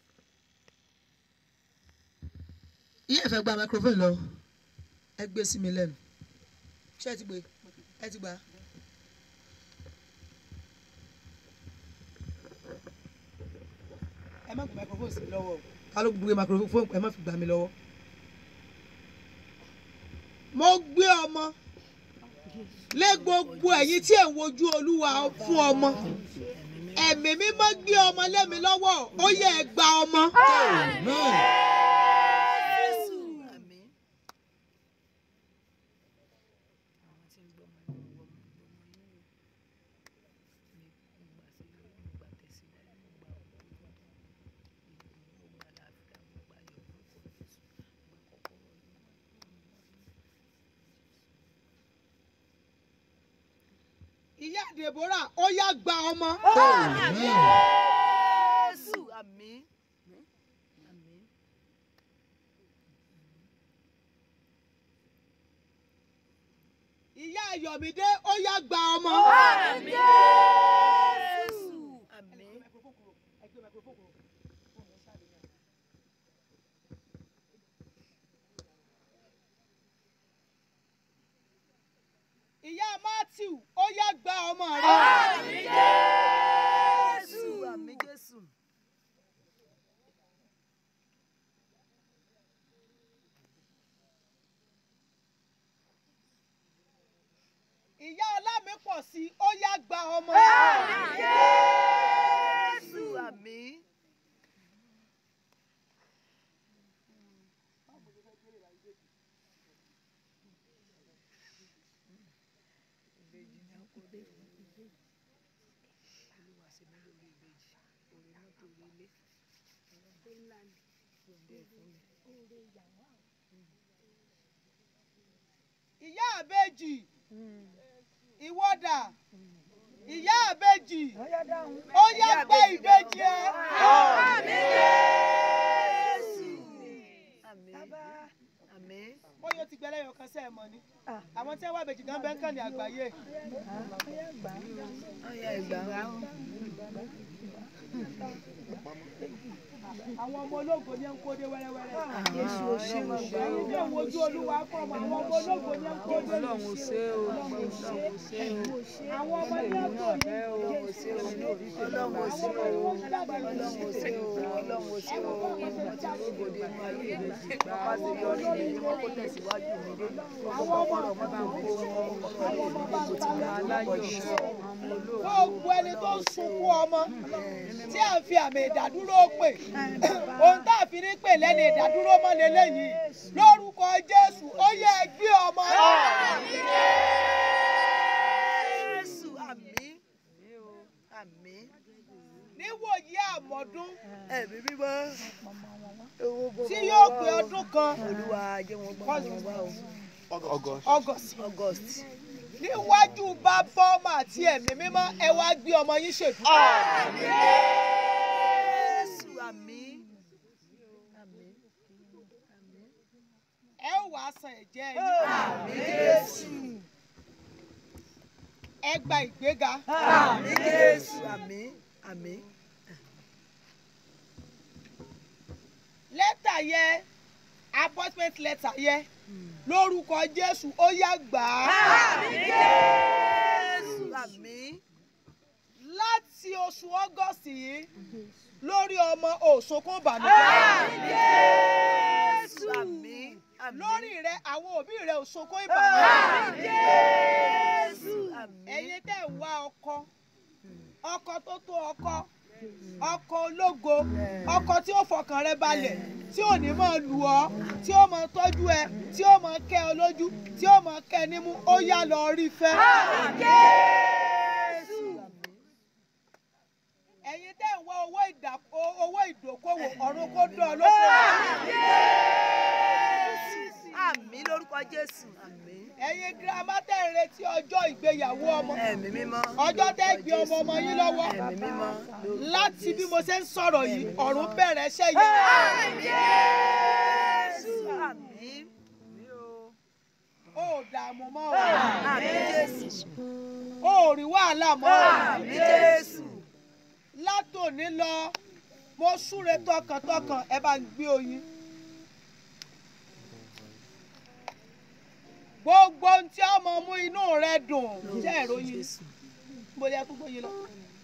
iye ìfẹ́ gba microphone lọ ẹ gbé sí mi lẹ́nu ṣé ẹ ti gbé ẹ ti gbà á. ẹ má gbé microphone sí mi lọ́wọ́ o ká ló gbé microphone ẹ má fi gbà mí lọ́wọ́. mo gbé ọmọ lé gbogbo ẹ̀yin tí ẹ̀ ń wojú olúwa fún ọmọ ẹ̀mí mímọ́ gbé ọmọ lé mi lọ́wọ́ ó yẹ ẹ gba ọmọ. jésù àmín. ìyá Deborah ó yá gba ọmọ. jésù àmín. àmín. ìyá Ayọ̀mídé ó yá gba ọmọ. jésù àmín. ìyá Matthew ó yá gba ọmọ rẹ. jésù àmín jésù. ìyá Ọlámipọ̀ sí ó yá gba ọmọ. jésù àmín. ìyá àbèjì ìwọ́dà ìyá àbèjì ó yá gbé ìbejì ẹ. bóyá o ti gbẹ lẹ́yìn ọ̀kan sẹ́ẹ̀ mọ́ ni àwọn tí wọ́n wá ìbejì gan bẹ́ẹ̀ ń kàn ní àgbáyé. àwọn ọmọ ológo ni ẹ ń kó dé wẹ́rẹ́wẹ́rẹ́. ẹ̀yin tí òun ojú olúwa kọ́ ọmọ àwọn ọmọ ológo ni ẹ ń kó dé. Ọlọ́run ṣe o, Ọlọ́run ṣe o. àwọn ọmọ ní ẹ̀kọ́ yìí. Ọlọ́run ṣe o, Ọlọ́run ṣe o, Ọlọ́run ṣe o, Ọlọ́run ṣe o. Àti rògbòdì inú ayé mi, bàbá ti yọrí mi ní kókó tẹ̀síwájú mi dé. Ọkọ̀ ọ̀rọ̀ mọ́ bá ń kó wọn, ọ̀rọ̀ mi ní kò ti gbà aláyọ̀ ọmọ olóògbé. gbogbo ẹni tó ń sunkún ọmọ tí à ń fi àmì ìdádúró pè ohun tá a fi ní pè lẹ́nu ìdádúró mọ́ lélẹ́yìí lórúkọ jésù ó yẹ ẹ gbé ọmọ Jésù àmín àmín níwòye àmọ́dún ẹ̀mí mímọ́ tí yóò pé ọdún kan olúwa jẹ́ wọn gbọ́ wọn wá o august august níwájú bàbá ọmọ àti ẹ̀mí mímọ́ ẹ wá gbé ọmọ yín ṣèdúró. Jésù àmín àmín ẹ ó wàá san ẹ̀jẹ̀ yín àmín Jésù ẹ gba ìgbéga àmín Jésù àmín àmín lẹ́tà yẹ appointment letter yẹ lórúkọ jésù ó yá gbà á. àmín Jésù àmín láti oṣù august yìí lórí ọmọ òṣokún ìbànújẹ́ àmín Jésù àmín àmín lórí rẹ àwọn òbí rẹ òṣokún ìbànújẹ́ àmín Jésù àmín ẹ̀yin tẹ́ ń wá ọkọ ọkọ tó tó ọkọ ọkọ ológo ọkọ tí ó fọkàn rẹ balẹ̀ tí ò ní máa lù ọ́ tí ó máa tọ́jú ẹ tí ó máa kẹ́ ọ lójú tí ó máa kẹ́ ẹ nímú ó yá lọ rí fẹ́. Jésù ẹ̀yin tẹ́ ń wá owó ìdá- o- owó ìdókòwò ọ̀run kó dán ọ lóko. àmín lórúkọ Jésù àmín ẹ̀yin girama tẹ́ ń retí ọjọ́ ìgbéyàwó ọmọ ẹ̀mí mímọ́ ọjọ́ tẹ́ gbé ọmọ ọmọ yín lọ́wọ́ ẹ̀mí mímọ́ lórúkọ láti bí Jésù. mo ṣe ń sọ̀rọ̀ yìí ọ̀run bẹ̀rẹ̀ ṣẹ́ yẹn. Jésù àmín ó dààmú mọ́ o àmín Jésù ó rí wàhálà mọ́ o àmín Jésù látòní lọ mo súre tọkàntọkàn ẹ bá ń gbé oyin. gbogbo ohun tí ọmọ mú inú rẹ dùn jẹ́ ìròyìn mo yẹ kó gbóyin lọ.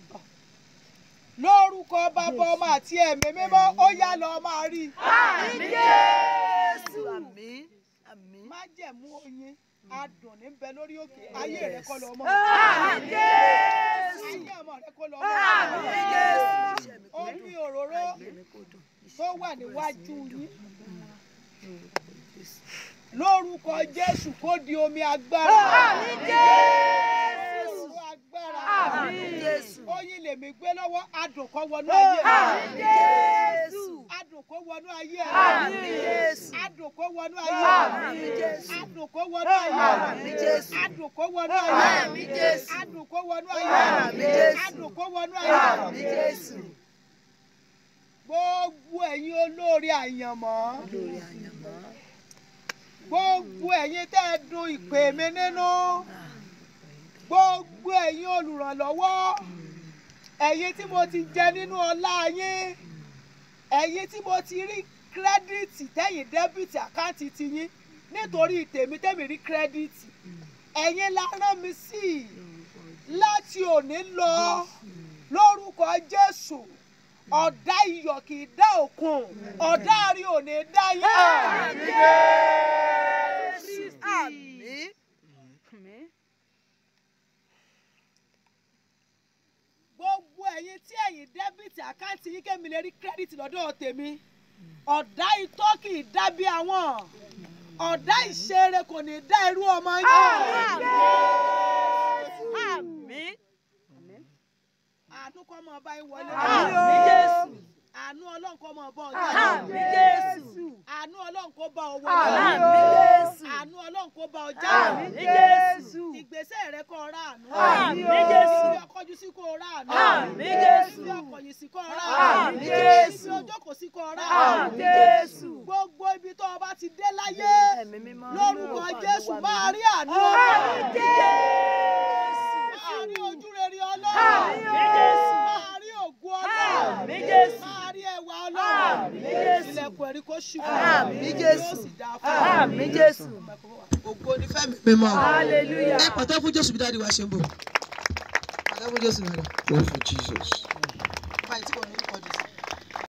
lórúkọ bàbá ọmọ àti ẹ̀mí mímọ́ ó yá lọ máa rí i. àmín Jésù àmín àmín má jẹ̀mú oyin adùn ní bẹ lórí òkè ayé rẹ kọ́ lọ mọ́. àmín Jésù ayé ọmọ rẹ kọ́ lọ mọ́. àmín Jésù omi òróró tó wà níwájú yín lórúkọ jésù kó di omi agbára. àmín Jésù Òróró agbára. àmín Jésù oyin lèmi gbé lọ́wọ́ adùn kó wọnú ayé rẹ. àmín Jésù adùn kó wọnú ayé rẹ. àmín Jésù adùn kó wọnú ayé rẹ. àmín Jésù adùn kó wọnú ayé rẹ. àmín Jésù adùn kó wọnú ayé rẹ. àmín Jésù adùn kó wọnú ayé rẹ. àmín Jésù adùn kó wọnú ayé rẹ. àmín Jésù gbogbo ẹ̀yin olóore àyànmọ́ lórí àyànmọ́ gbogbo ẹ̀yin tẹ́ ẹ dun ìpè mi nínú gbogbo ẹ̀yin olùrànlọ́wọ́ ẹ̀yin tí mo ti jẹ nínú ọlá yín ẹ̀yin tí mo ti rí kírẹ́díìtì tẹ́yìn dẹ́bìtì àkáǹtì tiyín nítorí tèmi tẹ́mi rí kírẹ́díìtì ẹ̀yin la rán mi sí i láti òní lọ lórúkọ Jésù ọ̀dà iyọ̀ kì í dá òkun ọ̀dà àrí ò ní dá yín. Jésù àmín gbogbo ẹ̀yin tí ẹ̀yin dẹ́bìtì àkáǹtì yín kémi lè rí kírẹ́dìtì lọ́dọ̀ tèmi ọ̀dà itọ́ kì í dá bí àwọn ọ̀dà ìṣeré kò ní dá irú ọmọ yín. àmín àánú kọ́ mọ bá yín wọlé Àmín Jésù. àánú ọlọ́run kọ́ mọ bọ́ Àmín Jésù. àánú ọlọ́run kó bá ọ Àmín wọlé Jésù. àánú ọlọ́run kó bá ọ Àmín jáde Jésù. ìgbésẹ̀ rẹ kó rà àánú Àmín Jésù. ibi ọkọjú sí kó rà àánú Àmín Jésù. ibi ọkọ̀yìn sí kó rà Àmín àánú Jésù. ibi ojókòó sí kó rà Àmín àánú Jésù. gbogbo ibi tó o bá ti dé láyé Ẹ̀mí mímọ́. lórúkọ Jésù máa rí àánú Àmín Jésù. máa rí ojú rere ọlọ́run Àmín Jésù. máa rí ògùn ọlọ́run Àmín Jésù. máa rí ẹwà ọlọ́run Àmín Jésù. ilẹ̀kùn ẹ̀rí kó ṣí Àmín Jésù. yóò sì dáa fún ọ. Àmín Jésù. ògo ní fẹ́mi mímọ́ Hallelujah. ẹ pàtó fún jésù bí dáàdi wa ṣe ń bọ̀ pàtó fún jésù náà. Clap for Jesus.